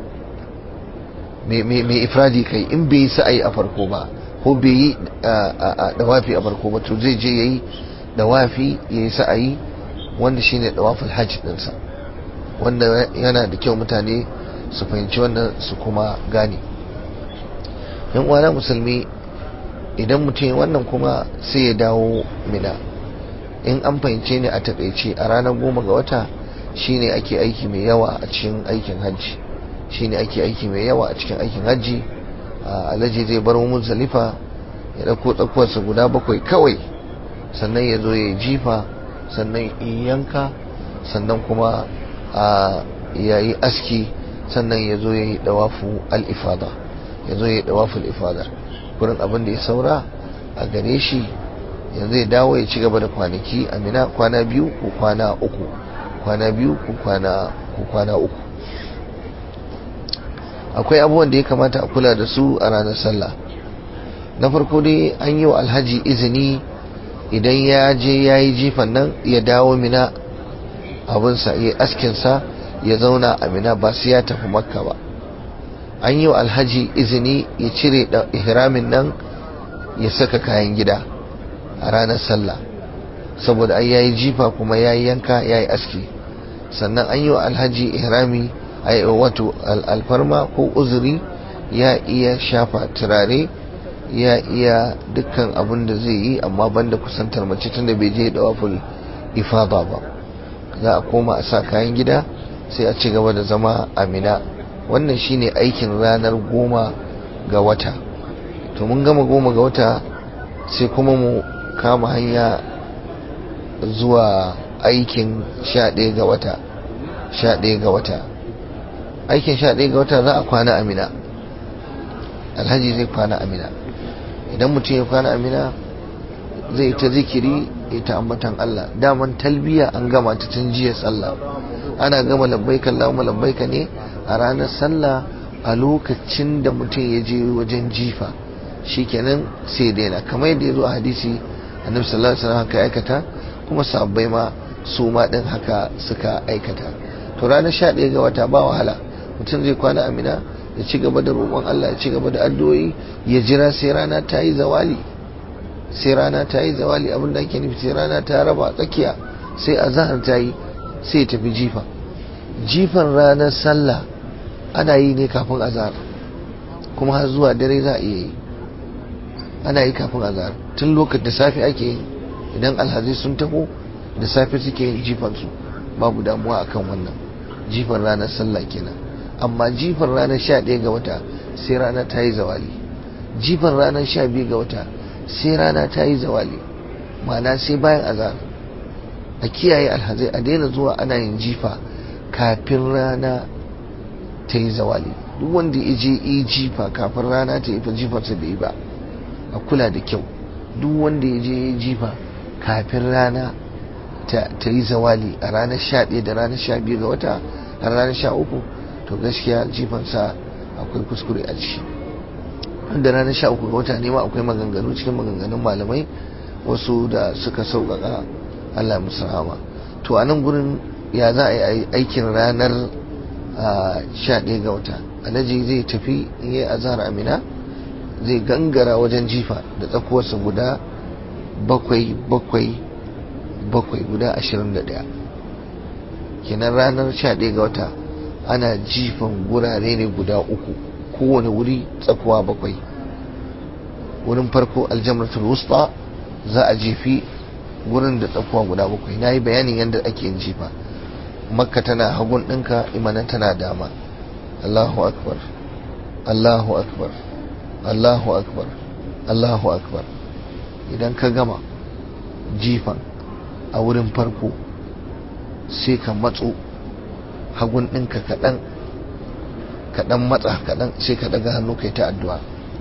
mai ifradi kai in bai yi sa'ayi a farko ba ko bai yi dawafi a farko ba to zai je ya yi dawafi ya yi sa'ayi wanda shine dawaful hajji ɗinsa wanda yana da kyau mutane su fahimci wannan su kuma gane yan uwana musulmi idan mutum wannan kuma sai ya dawo mina in an fahimce ne a takaice a ranar goma ga wata shine ake aiki mai yawa a cikin aikin hajji shine ake aiki mai yawa a cikin aikin hajji alhaji zai bar muzdalifa ya dauko tsakuwarsa guda bakwai kawai sannan ya zo ya jifa sannan yanka sannan kuma ya yi aski sannan ya zo ya yi dawafu al-ifada ya zo ya yi dawafu al-ifada kurin abin da ya saura a gare shi yanzu ya dawo ya ci gaba da kwanaki amina kwana biyu ko kwana uku kwana biyu ko kwana ko kwana uku akwai abubuwan da ya kamata a kula da su a ranar sallah na farko dai an yi wa alhaji izini idan ya je ya yi jifan nan ya dawo mina abinsa ya askinsa ya zauna a mina ba sai ya tafi makka ba an yi wa alhaji izini ya cire ihramin nan ya saka kayan gida a ranar sallah saboda ai yayi jifa kuma yayi yanka yayi aski sannan an yi wa alhaji ihrami ai wato alfarma ko uzuri ya iya shafa turare ya iya dukkan abin da zai yi amma banda kusantar mace tunda bai je da waful ifada ba za a koma a sa kayan gida sai a ci gaba da zama amina wannan shine aikin ranar goma ga wata to mun gama goma ga wata sai kuma mu kama hanya zuwa aikin sha ɗaya ga wata sha ɗaya ga wata aikin sha ɗaya ga wata za a kwana amina alhaji zai kwana amina idan mutum ya kwana amina zai ta zikiri ya ta ambatan Allah daman talbiya an gama ta tun jiya sallah ana gama labbaika Allahumma labbaika ne a ranar sallah a lokacin da mutum ya je wajen jifa shikenan sai daina kamar yadda ya zo a hadisi annabi sallallahu alaihi wasallam haka aikata kuma sabbai ma su ma din haka suka aikata to ranar 11 ga wata ba wahala mutum zai kwana amina ya ci gaba da roƙon Allah ya ci gaba da addu'o'i ya jira sai rana ta yi zawali sai rana ta yi zawali abin da ake nufi sai rana ta raba tsakiya sai azahar ta yi sai ya tafi jifa jifan ranar sallah ana yi ne kafin azahar kuma har zuwa dare za a iya yi ana yi kafin azahar tun lokacin da safe ake yi idan alhazai sun taho da safe suke yin jifansu babu damuwa akan wannan jifan ranar sallah kenan amma jifan ranar sha ɗaya ga wata sai rana ta yi zawali jifan ranar sha biyu ga wata sai rana ta yi zawali ma'ana sai bayan azahar a kiyaye alhazai a daina zuwa ana yin jifa kafin rana ta yi zawali duk wanda ya je yi jifa kafin rana ta yi fa jifarsa bai yi ba a kula da kyau duk wanda ya je yi jifa kafin rana ta yi zawali a ranar sha ɗaya da ranar sha biyu ga wata har ranar sha uku to gaskiya jifansa akwai kuskure a ciki da ranar sha uku ga wata ne ma akwai maganganu cikin maganganun malamai wasu da suka sauƙaƙa Allah musu rahama to a nan gurin ya za a yi aikin ranar sha ɗaya ga wata alhaji zai tafi in yi azhar amina zai gangara wajen jifa da tsakuwarsa guda bakwai bakwai bakwai guda ashirin da ɗaya kenan ranar sha ɗaya ga wata ana jifan gurare ne guda uku kowane wuri tsakuwa bakwai wurin farko aljamratul wusta za a jefi wurin da tsakuwa guda bakwai na yi bayanin yadda ake yin jifa makka tana hagun ɗinka imana tana dama allahu akbar allahu akbar allahu akbar allahu akbar idan ka gama jifan a wurin farko sai ka matso hagun ɗinka kaɗan kaɗan matsa kaɗan sai ka daga hannu kai ta addu'a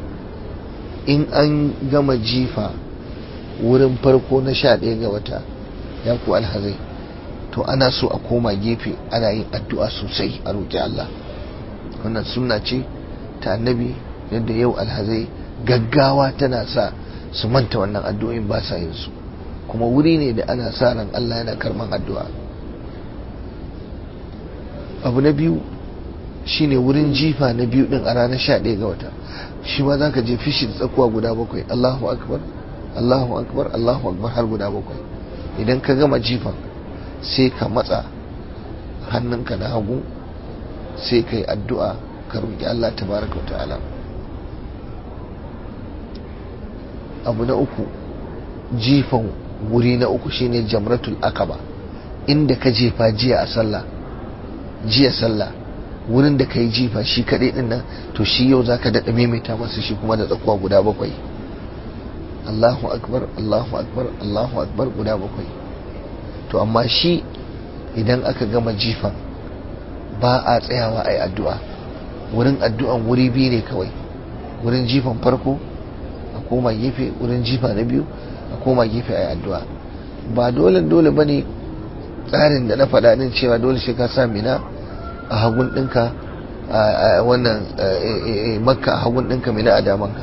in an gama jifa wurin farko na sha ɗaya ga wata ya ku alhazai to ana so a koma gefe ana yin addu'a sosai a roƙi Allah wannan sunna ce ta annabi yadda yau alhazai gaggawa tana sa su manta wannan addu'o'in ba sa yin su kuma wuri ne da ana sa ran Allah yana karman addu'a abu na biyu shine wurin jifa na biyu din a ranar sha ɗaya ga wata shi ma za ka je fishi da tsakuwa guda bakwai Allahu akbar Allahu akbar Allahu akbar har guda bakwai idan ka gama jifan sai ka matsa hannunka na hagu sai ka yi addu'a ka roƙi Allah tabaraka wa ta'ala abu na uku jifan wuri na uku shine jamratul akaba inda ka jefa jiya a sallah jiya sallah wurin da ka yi jifa shi kaɗai ɗin nan to shi yau za ka daɗa maimaita masa shi kuma da tsakuwa guda bakwai Allahu akbar Allahu akbar Allahu akbar guda bakwai to amma shi idan aka gama jifan ba a tsayawa a yi addu'a wurin addu'an wuri biyu ne kawai wurin jifan farko a koma gefe wurin jifa na biyu a koma gefe a yi addu'a ba dole dole ba ne tsarin da na faɗa din cewa dole shi ka sa mina a hagun ɗinka a wannan makka a hagun ɗinka mina a damanka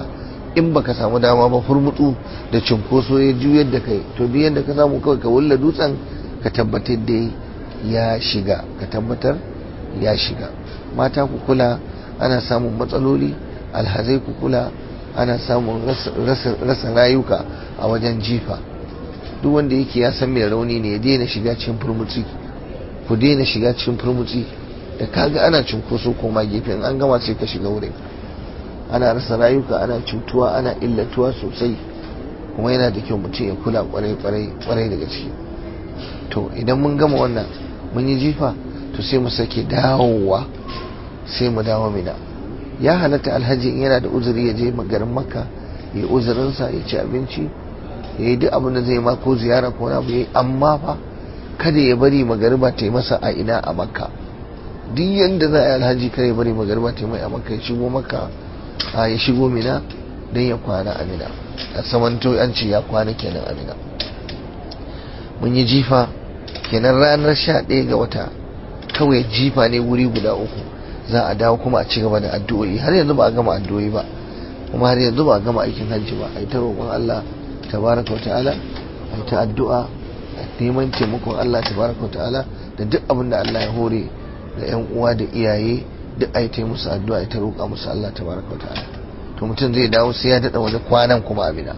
in baka samu dama ba furmutsu da cinkoso ya juyar da kai to duk yadda ka samu kawai ka wulla dutsen ka tabbatar da ya shiga ka tabbatar ya shiga mata ku kula ana samun matsaloli alhazai ku kula ana samun rasa rayuka a wajen jifa duk wanda yake ya san mai rauni ne ya daina shiga cikin furmutsi ku daina shiga cikin furmutsi da kaga ana cinkoso koma gefe in an gama sai ka shiga wurin ana rasa rayuka ana cutuwa ana illatuwa sosai kuma yana da kyau mutum ya kula kwarai kwarai kwarai daga ciki to idan mun gama wannan mun yi jifa to sai mu sake dawowa sai mu dawo mina ya halatta alhaji in yana da uzuri ya je garin makka ya uzurinsa ya ci abinci ya yi duk abin da zai ma ko ziyara ko na abu amma fa kada ya bari magariba ta yi masa a ina a makka duk yadda za a yi alhaji kada ya bari magariba ta yi mai a makka ya shigo makka a ya shigo mina don ya kwana a mina a samanto an ce ya kwana kenan a mina mun yi jifa kenan ranar sha ɗaya ga wata kawai jifa ne wuri guda uku za a dawo kuma a ci gaba da addu'o'i har yanzu ba a gama addu'o'i ba kuma har yanzu ba a gama aikin hajji ba a yi ta roƙon Allah tabaraka ta'ala a yi ta addu'a a neman taimakon Allah tabaraka ta'ala da duk abin da Allah ya hore da yan uwa da iyaye duk a yi ta musu addu'a a yi ta roƙa musu Allah tabaraka ta'ala to mutum zai dawo sai ya daɗa wani kwanan kuma amina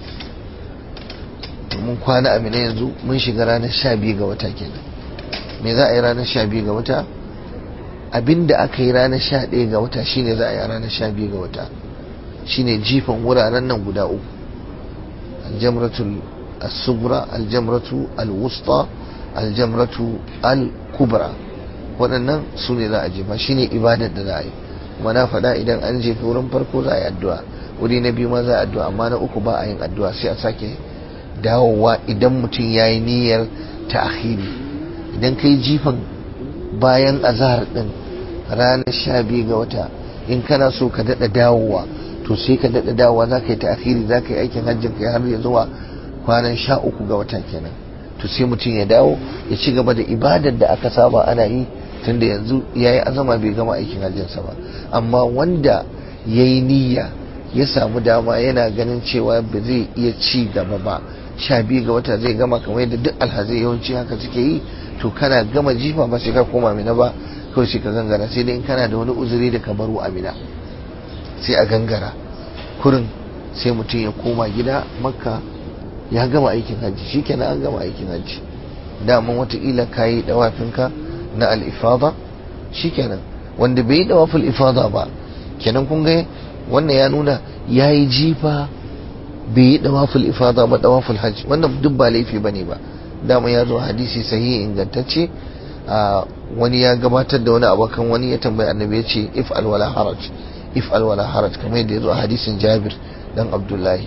mun kwana amina yanzu mun shiga ranar sha biyu ga wata kenan me za a yi ranar sha biyu ga wata abinda aka yi ranar sha ɗaya ga wata shine za a yi ranar sha biyu ga wata shine jifan wuraren nan guda uku aljamratul asubra aljamratu alwusta aljamratu alkubra waɗannan su ne za a jefa shine ibadar da za a yi kuma na faɗa idan an jefa wurin farko za a yi addu'a wuri na biyu ma za a addu'a amma na uku ba a yin addu'a sai a sake dawowa idan mutum ya yi niyyar ta'khiri idan ka yi jifan bayan azahar din ranar sha biyu ga wata in kana so ka daɗa dawowa to sai ka daɗa dawowa za ka yi ta'khiri za ka yi aikin hajjin ka har ya zuwa kwanan sha uku ga wata kenan to sai mutum ya dawo ya ci gaba da ibadar da aka saba ana yi tunda yanzu ya yi azama bai gama aikin hajjinsa ba amma wanda ya yi niyya ya samu dama yana ganin cewa ba zai iya ci gaba ba sha biyu ga wata zai gama kamar yadda duk alhazai yawanci haka suke yi to kana gama jifa ba sai ka koma mina ba kawai sai ka gangara sai dai in kana da wani uzuri da ka baro a mina sai a gangara kurin sai mutum ya koma gida makka ya gama aikin hajji shikenan an gama aikin hajji daman watakila ka yi dawafinka na al'ifada shikenan wanda bai yi dawafin ifada ba kenan kun ga wannan ya nuna ya yi jifa bai yi dawaful ifada ba dawaful hajj wannan duk ba laifi bane ba dama ya zo hadisi sahihi ingantacce a wani ya gabatar da wani abokan wani ya tambayi annabi ya ce if alwala haraj if alwala haraj kamar yadda ya zo a hadisin jabir dan abdullahi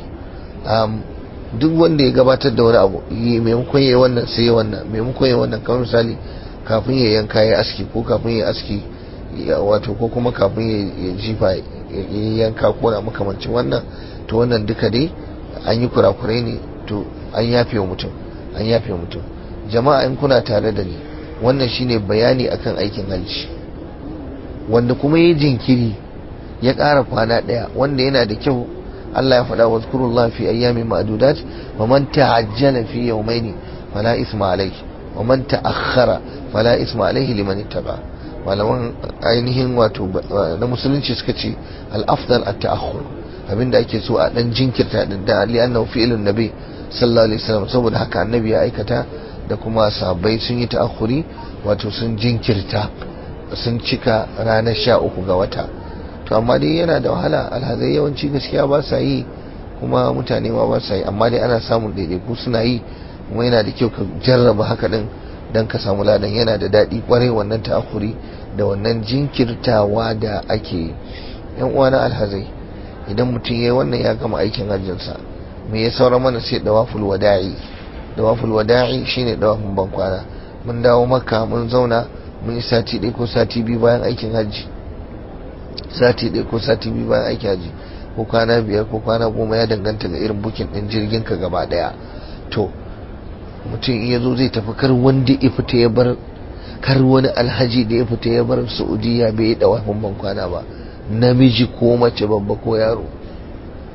duk wanda ya gabatar da wani abu maimakon ya wannan sai ya wannan maimakon ya wannan kamar misali kafin ya yanka ya aski ko kafin ya aski wato ko kuma kafin ya jifa ya yanka ko na makamancin wannan to wannan duka dai an yi kurakurai ne to an yafe wa mutum an yafe wa mutum jama'a in kuna tare da ni wannan shine bayani akan aikin hajji wanda kuma yi jinkiri ya ƙara kwana ɗaya wanda yana da kyau Allah ya faɗa wa zkurullah fi ayyamin ma'dudat wa man ta'ajjala fi yawmayn fala isma alayhi wa man ta'akhkhara fala isma alayhi liman ittaba malaman ainihin wato na musulunci suka ce al-afdal at-ta'akhkhur abinda ake so a dan jinkirta din da ali annahu fi'lun nabi sallallahu alaihi wasallam saboda haka annabi ya aikata da kuma sahabbai sun yi ta'akhuri wato sun jinkirta sun cika ranar sha uku ga wata to amma dai yana da wahala alhazai yawanci gaskiya ba sa yi kuma mutane ma ba sa yi amma dai ana samun ɗaiɗaiku suna yi kuma yana da kyau ka jarraba haka din dan ka samu ladan yana da daɗi kwarai wannan ta'akhuri da wannan jinkirtawa da ake yi yan uwa na alhazai idan mutum ya yi wannan ya gama aikin hajjinsa me ya saura mana sai dawaful wada'i dawaful wada'i shine dawafin bankwana mun dawo makka mun zauna mun yi sati ɗaya ko sati biyu bayan aikin hajji sati ɗaya ko sati biyu bayan aikin hajji ko kwana biyar ko kwana goma ya danganta ga irin bukin ɗin jirgin ka gaba ɗaya to mutum in ya zo zai tafi kar wanda ya fita ya bar kar wani alhaji da ya fita ya bar saudiya bai yi dawafin bankwana ba namiji ko mace babba ko yaro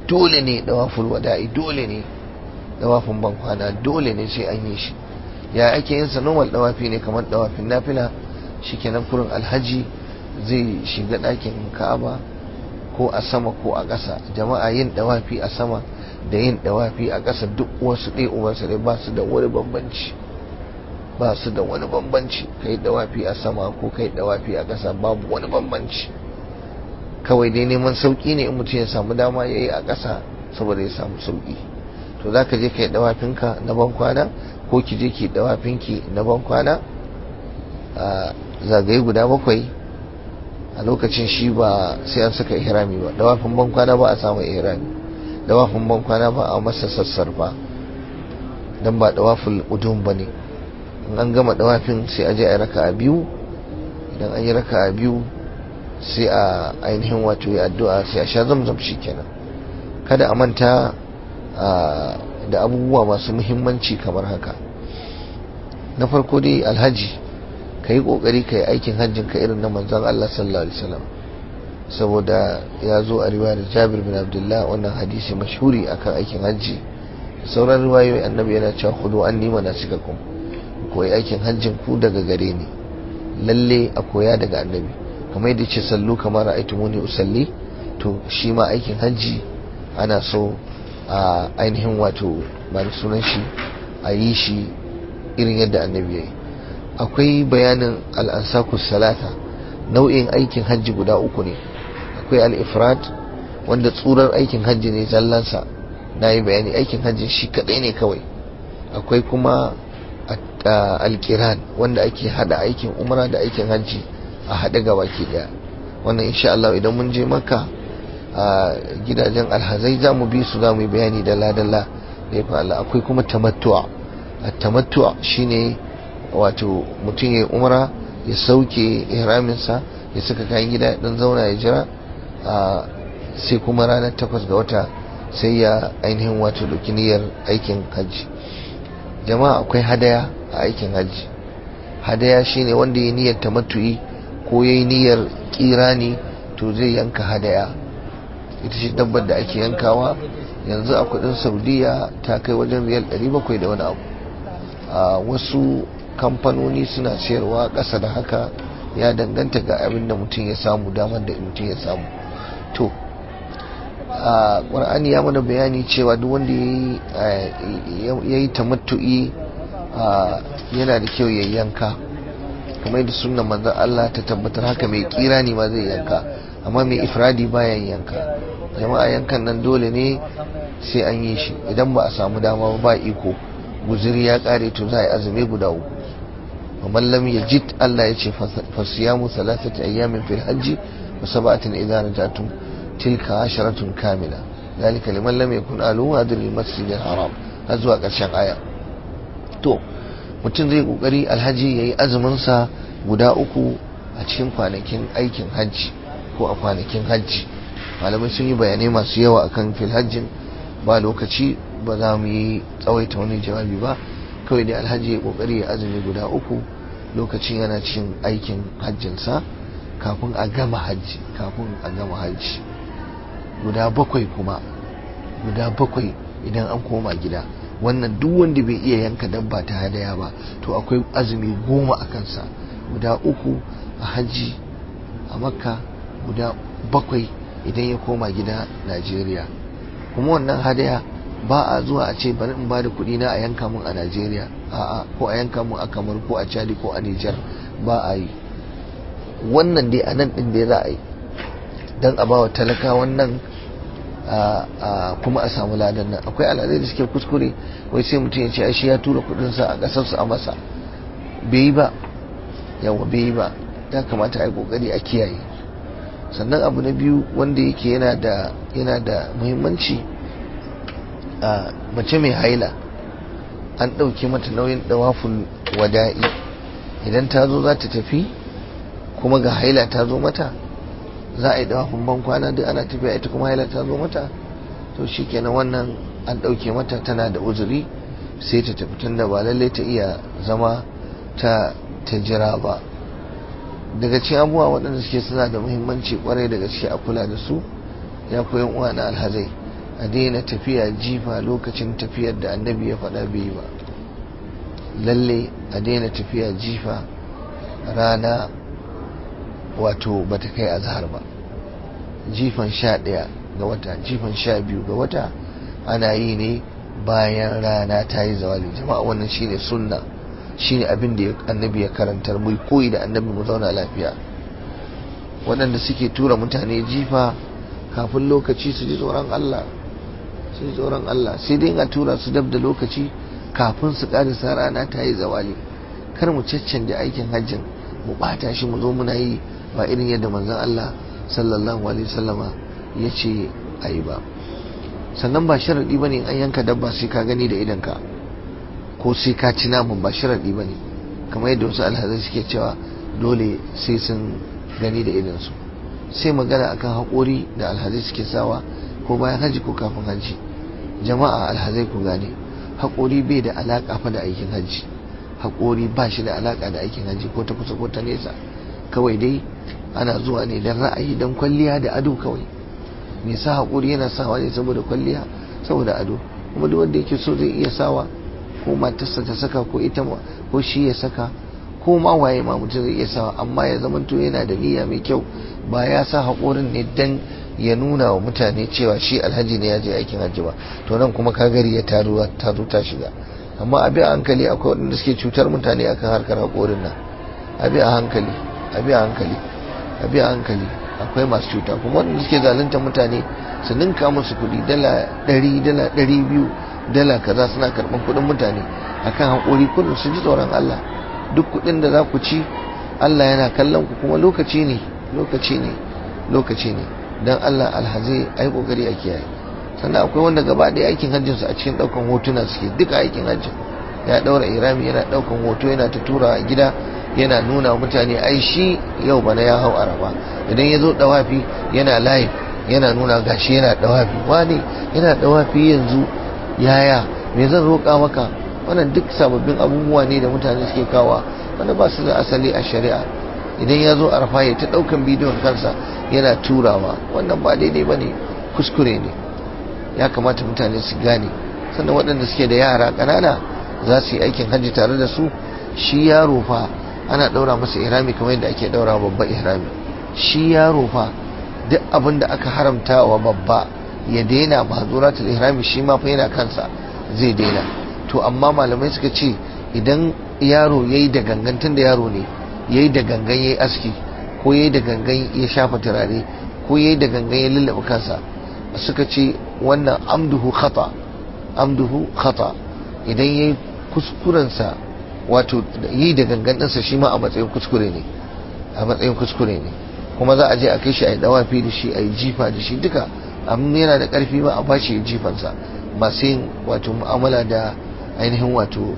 dole ne dawaful wada'i dole ne dawafin bankwana dole ne sai an yi shi ya ake yin sa normal dawafi ne kamar dawafin nafila shikenan kurin alhaji zai shiga ɗakin ka'aba ko a sama ko a ƙasa jama'a yin dawafi a sama da yin dawafi a ƙasa duk wasu ɗaya uwansu ɗaya ba su da wani bambanci ba su da wani bambanci kai dawafi a sama ko kai dawafi a ƙasa babu wani bambanci kawai dai neman sauƙi ne in mutum ya samu dama ya yi a ƙasa saboda ya samu sauƙi to za ka je ka yi dawafinka na ban kwana ko ki je ki dawafinki na ban kwana a zagaye guda bakwai a lokacin shi ba sai an saka ihrami ba dawafin ban kwana ba a samu ihrami dawafin ban kwana ba a masa sassarfa dan ba dawafin udum ba ne in an gama dawafin sai a je a raka a biyu idan an yi raka a biyu sai a ainihin wato yi addu'a sai a sha zamzam shi kenan kada a manta da abubuwa masu muhimmanci kamar haka na farko dai alhaji ka yi ƙoƙari ka yi aikin hajjin ka irin na manzan Allah sallallahu alaihi wasallam saboda ya zo a riwayar Jabir bin Abdullah wannan hadisi mashhuri akan aikin hajji sauran riwayoyi annabi yana cewa khudu anni manasikakum koyi aikin hajjin ku daga gare ni lalle a koya daga annabi kamar yadda ce sallu kamar ra'aytumuni usalli to shi ma aikin hajji ana so a ainihin wato ba sunan shi a yi shi irin yadda annabi ya yi akwai bayanin al'ansakus salata nau'in aikin hajji guda uku ne akwai al'ifrat wanda tsurar aikin hajji ne zallansa na yi bayani aikin hajji shi kadai ne kawai akwai kuma alkiran wanda ake hada aikin umra da aikin hajji a haɗe gaba ke daya wannan insha Allah idan mun je maka a gidajen alhazai za mu bi su za mu yi bayani dalla-dalla da ya Allah akwai kuma tamattu'a a tamattu'a shine wato mutum ya umra ya sauke ihraminsa ya saka kayan gida dan zauna ya jira sai kuma ranar takwas ga wata sai ya ainihin wato dauki niyyar aikin hajji jama'a akwai hadaya a aikin hajji hadaya shine wanda ya niyyar tamattu'i ko ya yi niyyar kirani to zai yanka hadaya ita ce dabbar da ake yankawa yanzu a kudin saudiya ta kai wajen riyal 700 da wani abu a wasu kamfanoni suna sayarwa ƙasa da haka ya danganta ga abin da mutum ya samu damar da mutum ya samu to a ƙwar'ani ya mana bayani cewa duk wanda ya yi tamattu'i yana da kyau ya yanka kamar yadda sunan manzan Allah ta tabbatar haka mai kira ne ma zai yanka amma mai ifradi bayan yanka jama'a yankan nan dole ne sai an yi shi idan ba a samu dama ba iko guziri ya kare to za a yi azumi guda uku ومن لم يجد الله يجي فصيام ثلاثة أيام في الحج وسبعة إذا رجعتم تلك عشرة كاملة ذلك لمن لم يكن أهله هادر المسجد الحرام هزوا ƙarshen aya to mutum zai kokari alhaji yayi azumin sa guda uku a cikin kwanakin aikin hajji ko a kwanakin hajji malamai sun yi bayanai masu yawa akan fil hajjin ba lokaci ba za mu yi tsawaita wani jawabi ba kawai dai alhaji ya kokari ya azumi guda uku lokacin yana cikin aikin hajjinsa kafin a gama hajji kafin a gama hajji guda bakwai kuma guda bakwai idan an koma gida wannan duk wanda bai iya yanka dabba ta hadaya ba to akwai azumi goma a kansa guda uku a hajji a makka guda bakwai idan ya koma gida najeriya kuma wannan hadaya ba a zuwa a ce bari in bada kuɗi na a yanka mun a Najeriya a'a ko a yanka mun a Kamar ko a Chadi ko a Niger ba a yi wannan dai a nan din da za a yi dan a bawa talaka wannan kuma a samu ladan nan akwai al'adai da suke kuskure wai sai mutum ya ce shi ya tura kuɗin sa a ƙasar su a masa bai yi ba yawa bai yi ba ya kamata a yi kokari a kiyaye sannan abu na biyu wanda yake yana da yana da muhimmanci a mace mai haila an ɗauki mata nauyin ɗawafin wada'i idan ta zo za ta tafi kuma ga haila ta zo mata za a yi ɗawafin ban kwana duk ana tafiya ita kuma haila ta zo mata to shi kenan wannan an ɗauke mata tana da uzuri sai ta tafi tun da ba lallai ta iya zama ta ta jira ba daga cikin abubuwa waɗanda suke suna da muhimmanci kwarai da gaske a kula da su ya koyan uwa na alhazai a daina tafiya jifa lokacin tafiyar da annabi ya faɗa bai ba lalle a daina tafiya jifa rana wato bata kai azhar ba jifan sha ɗaya ga wata jifan sha biyu ga wata ana yi ne bayan rana ta yi zawali jama'a wannan shine sunna shine abin da annabi ya karantar mu koyi da annabi mu zauna lafiya waɗanda suke tura mutane jifa kafin lokaci su ji tsoron Allah su ji tsoron Allah sai dai a tura su dab da lokaci kafin su ƙarisa rana ta yi zawali kar mu caccanje aikin hajjin mu ɓata shi mu zo muna yi ba irin yadda manzon Allah sallallahu alaihi wasallama ya ce a yi ba sannan ba sharaɗi ba ne an yanka dabba sai ka gani da idanka ko sai ka ci naman ba sharaɗi ba ne kamar yadda wasu alhazai suke cewa dole sai sun gani da idansu sai magana akan haƙori da alhazai suke sawa ko bayan haji ko kafin haji jama'a alhazai ku gane haƙori bai da alaƙa fa da aikin haji haƙori ba shi da alaƙa da aikin haji ko ta kusa ko ta nesa kawai dai ana zuwa ne don ra'ayi don kwalliya da ado kawai mai sa haƙuri yana sawa ne saboda kwalliya saboda ado kuma duk wanda yake so zai iya sawa ko matarsa ta saka ko ita ko shi ya saka ko ma waye ma mutum zai iya sawa amma ya zamanto yana da niyya mai kyau ba ya sa haƙorin ne dan ya nuna wa mutane cewa shi alhaji ne ya je aikin hajji ba to nan kuma kagari ya taru ta zo ta shiga amma abi a hankali akwai waɗanda suke cutar mutane akan harkar haƙorin nan abi a hankali abi a hankali abi a hankali akwai masu cuta kuma wanda suke zalunta mutane su ninka musu kuɗi dala ɗari dala ɗari biyu dala kaza suna karɓar kuɗin mutane akan haƙuri kullum su ji tsoron Allah duk kuɗin da za ku ci Allah yana kallon ku kuma lokaci ne lokaci ne lokaci ne dan Allah alhazai ai kokari a kiyaye sannan akwai wanda gaba ɗaya aikin hajjin su a cikin ɗaukan hotuna suke duka aikin hajjin ya ɗaura irami yana ɗaukan hoto yana ta tura a gida yana nuna mutane ai shi yau bana ya hau araba idan ya zo dawafi yana live yana nuna gashi yana dawafi wani yana dawafi yanzu yaya me zan roƙa maka wannan duk sababbin abubuwa ne da mutane suke kawa wanda ba su da asali a shari'a idan ya zo arfa ya ta ɗaukan bidiyon kansa yana turawa wannan ba daidai ba ne kuskure ne ya kamata mutane su gane sannan waɗanda suke da yara ƙanana za su yi aikin hajji tare da su shi yaro fa ana ɗaura masa ihrami kamar yadda ake ɗaura babba ihrami shi yaro fa duk abin da aka haramta wa babba ya daina mahzuratul ihrami shi ma fa yana kansa zai daina to amma malamai suka ce idan yaro yayi da gangantin da yaro ne yayi da gangan yayi aski ko yayi da gangan ya shafa turare ko yayi da gangan ya lullaba kansa suka ce wannan amduhu khata amduhu khata idan yayi kuskurensa wato yi da gangan ɗinsa shi ma a matsayin kuskure ne a matsayin kuskure ne kuma za a je a kai shi a yi dawafi da shi a yi jifa da shi duka amma yana da ƙarfi ba a ba shi jifansa masu yin wato mu'amala da ainihin wato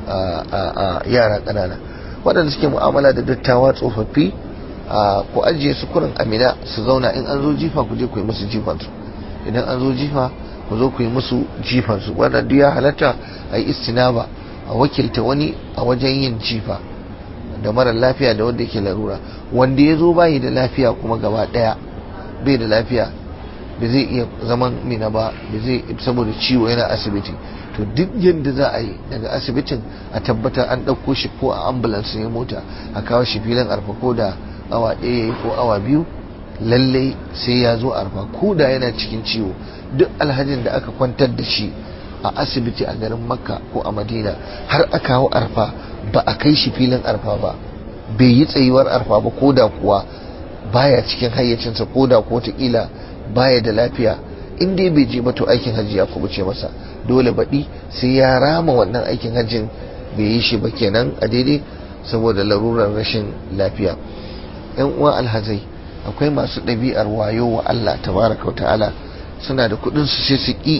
yara ƙanana waɗanda suke mu'amala da dattawa tsofaffi ku ajiye su kurin amina su zauna in an zo jifa ku je ku yi musu jifansu idan an zo jifa ku zo ku yi musu jifansu wannan duk ya halatta a yi istinaba a wakilta wani a wajen yin jifa da mara lafiya da wanda yake larura wanda ya zo bayi da lafiya kuma gaba daya bai da lafiya ba zai iya zaman mina ba ba zai saboda ciwo yana asibiti to duk yadda za a yi daga asibitin a tabbatar an ɗauko shi ko a ambulance ne mota a kawo shi filin arfa ko da awa ɗaya ko awa biyu lallai sai ya zo arfa ko da yana cikin ciwo duk alhajin da aka kwantar da shi a asibiti a garin makka ko a madina har aka hau arfa ba a kai shi filin arfa ba bai yi tsayuwar arfa ba ko da kuwa baya cikin hayyacinsa ko da ko kila baya da lafiya in dai bai je ba to aikin hajji ya kubuce masa dole baɗi sai ya rama wannan aikin hajjin bai yi shi ba kenan a daidai saboda larurar rashin lafiya yan uwa alhazai akwai masu ɗabi'ar wayo wa Allah tabaraka wa ta'ala suna da kuɗin su sai su ƙi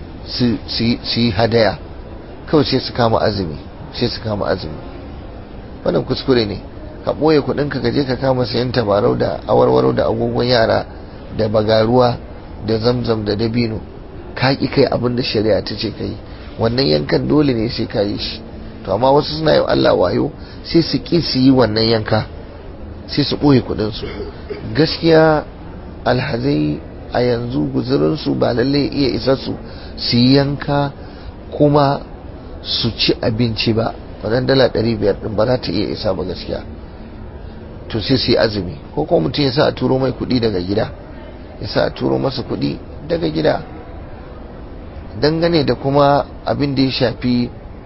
su yi hadaya kawai sai su kama azumi sai su kama azumi wannan kuskure ne ka ɓoye kuɗinka ka je ka kama sayan tabarau da awarwaro da agogon yara da bagaruwa da zamzam da dabino ka ƙi kai abin da shari'a ta ce ka yi wannan yankan dole ne sai ka yi shi to amma wasu suna yi Allah wayo sai su ƙi su yi wannan yanka sai su ɓoye kuɗinsu gaskiya alhazai a yanzu guzurinsu ba lalle iya isa su su yanka kuma su ci abinci ba wannan dala ɗari biyar ɗin ba za ta iya isa ba gaskiya to sai su yi azumi ko kuma mutum ya sa a turo mai kuɗi daga gida ya sa a turo masa kuɗi daga gida dangane da kuma abin da ya shafi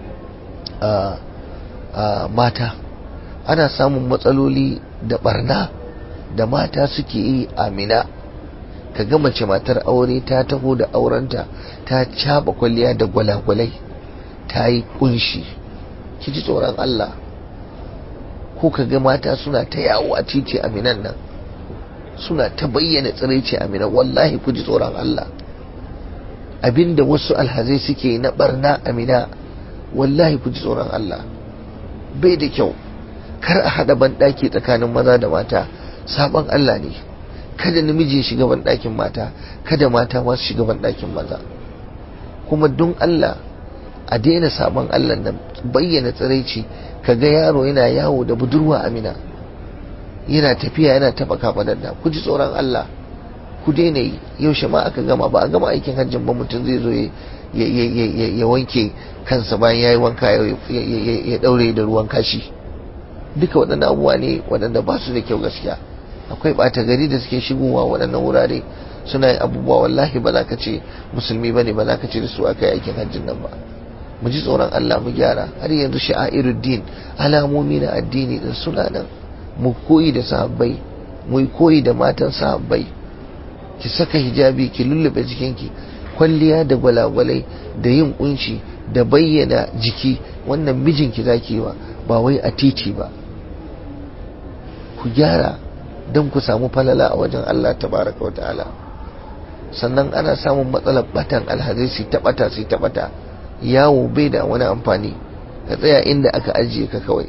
mata ana samun matsaloli da barna da mata suke yi amina ka ga mace matar aure ta taho da aurenta ta caba kwalliya da gwalagwalai ta yi kunshi ki ji tsoron Allah ko ka ga mata suna ta yawo a titi aminan nan suna ta bayyana tsiraici amina wallahi ku ji tsoron Allah abinda wasu alhazai suke na barna amina wallahi ku ji tsoron Allah bai da kyau kar a haɗa banɗaki tsakanin maza da mata sabon Allah ne kada namiji ya shiga banɗakin mata kada mata masu shiga banɗakin maza kuma don Allah a daina sabon Allah nan bayyana tsiraici kaga yaro yana yawo da budurwa amina yana tafiya yana taɓa kafaɗar da ku ji tsoron Allah ku daina yi yaushe ma aka gama ba a gama aikin hajjin ba mutum zai zo ya wanke kansa bayan ya yi wanka ya ɗaure da ruwan kashi duka waɗannan abubuwa ne waɗanda ba su da kyau gaskiya akwai ɓata gari da suke shigowa waɗannan wurare suna yin abubuwa wallahi ba za ka ce musulmi ba ne ba za ka ce da su aka yi aikin hajjin nan ba mu ji tsoron Allah mu gyara har yanzu sha'iruddin alamomi na addini din suna nan mu koyi da sahabbai mu koyi da matan sahabbai ki saka hijabi ki lullube jikinki kwalliya da gwalagwalai da yin kunshi da bayyana jiki wannan mijinki zaki yi wa ba wai a titi ba ku gyara don ku samu falala a wajen Allah tabaraka wa ta'ala sannan ana samun matsalar batan alhazai su ta bata su ta bata yawo bai da wani amfani ka tsaya inda aka ajiye ka kawai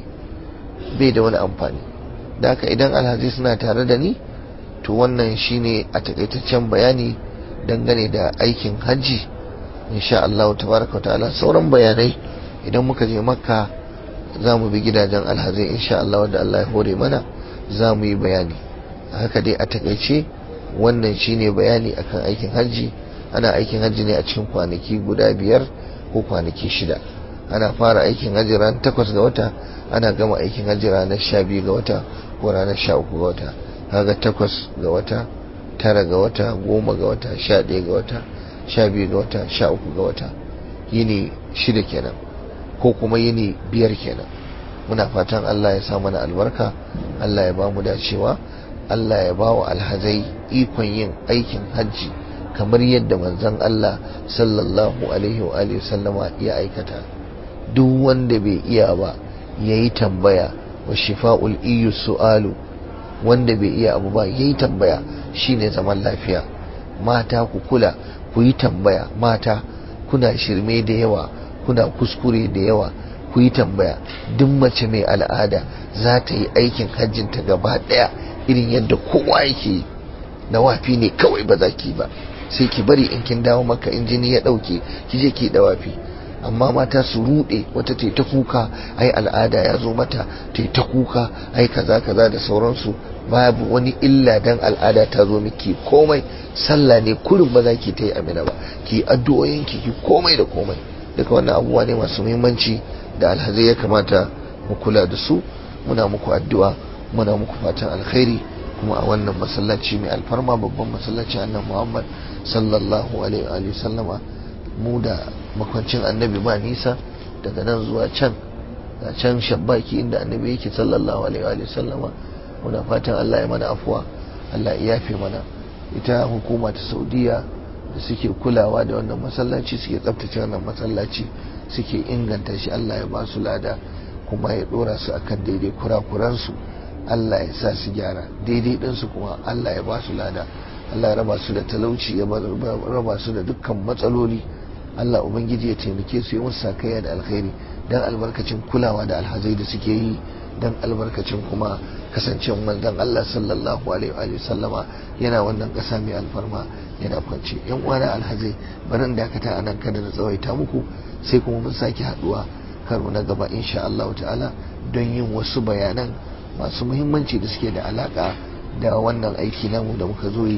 bai da wani amfani da haka idan alhazai suna tare da ni to wannan shine a takaitaccen bayani dangane da aikin hajji insha Allah tabaraka ta'ala sauran bayanai idan muka je makka za mu bi gidajen alhazai insha Allah wanda Allah ya hore mana za mu yi bayani haka dai a takaice wannan shine bayani akan aikin hajji ana aikin hajji ne a cikin kwanaki guda biyar ko kwanaki shida ana fara aikin hajji ran takwas ga wata ana gama aikin hajji ranar sha biyu ga wata ko ranar sha uku ga wata kaga takwas ga wata tara ga wata goma ga wata sha ɗaya ga wata sha biyu ga wata sha uku ga wata yini shida kenan ko kuma yini biyar kenan muna fatan Allah ya sa mana albarka Allah ya ba mu dacewa Allah ya ba wa alhazai ikon yin aikin hajji kamar yadda manzon Allah sallallahu alaihi wa alihi sallama ya aikata duk wanda bai iya ba yayi tambaya wa shifa'ul iyu su'alu wanda bai iya abu ba yayi tambaya shine zaman lafiya mata ku kula ku yi tambaya mata kuna shirme da yawa kuna kuskure da yawa ku yi tambaya duk mace mai al'ada za ta yi aikin hajjinta gaba daya irin yadda kowa yake yi na wafi ne kawai ba za ki ba sai ki bari in kin dawo maka in jini ya dauke ki je ki da wafi amma mata su rude wata ta ta kuka ai al'ada ya zo mata ta ta kuka ai kaza kaza da sauransu babu wani illa dan al'ada ta zo miki komai sallah ne kurin ba za ki ta yi amina ba ki addu'o'in ki ki komai da komai duka wannan abubuwa ne masu muhimmanci da alhazai ya kamata mu kula da su muna muku addu'a muna muku fatan alkhairi kuma a wannan masallaci mai alfarma babban masallaci annan muhammad sallallahu alaihi wa sallama mu da makwancin annabi ba nisa daga nan zuwa can da can shabbaki inda annabi yake sallallahu alaihi wa sallama muna fatan Allah ya mana afuwa Allah ya yafe mana ita hukuma ta saudiya da suke kulawa da wannan masallaci suke tsabtace wannan masallaci suke inganta shi Allah ya ba su lada kuma ya dora su akan daidai kurakuransu Allah ya sa su gyara daidai ɗinsu kuma Allah ya ba su lada Allah ya raba su da talauci ya raba su da dukkan matsaloli Allah Ubangiji ya taimake su yi musu sakayya da alkhairi dan albarkacin kulawa da alhazai da suke yi dan albarkacin kuma kasancewar manzon Allah sallallahu alaihi wa sallama yana wannan ƙasa mai alfarma yana kwance yan uwana alhazai barin dakata a nan kada na tsawaita muku sai kuma mun sake haduwa karo na gaba insha Allah ta'ala don yin wasu bayanan masu muhimmanci da suke da alaka da wannan aiki namu da muka zo yi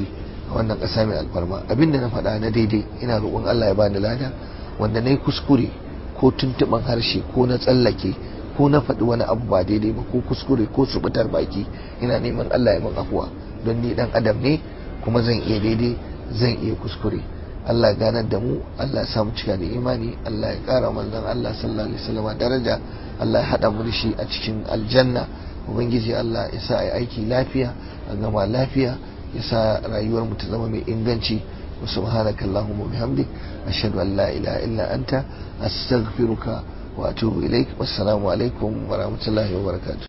a wannan ƙasa mai alfarma abinda na faɗa na daidai ina roƙon Allah ya bani lada wanda na yi kuskure ko tuntuɓan harshe ko na tsallake ko na faɗi wani abu ba daidai ba ko kuskure ko subutar baki ina neman Allah ya min afuwa don ni dan adam ne kuma zan iya daidai zan iya kuskure Allah ganar da mu Allah ya samu cika da imani Allah ya ƙara manzon Allah sallallahu alaihi wasallam daraja Allah ya haɗa mu da shi a cikin aljanna ubangiji Allah ya sa a aiki lafiya a gama lafiya ya sa rayuwar mu ta zama mai inganci wa subhanaka allahumma bihamdik ashhadu an la ilaha illa anta astaghfiruka wa atubu ilaik wassalamu alaikum wa rahmatullahi wa barakatuh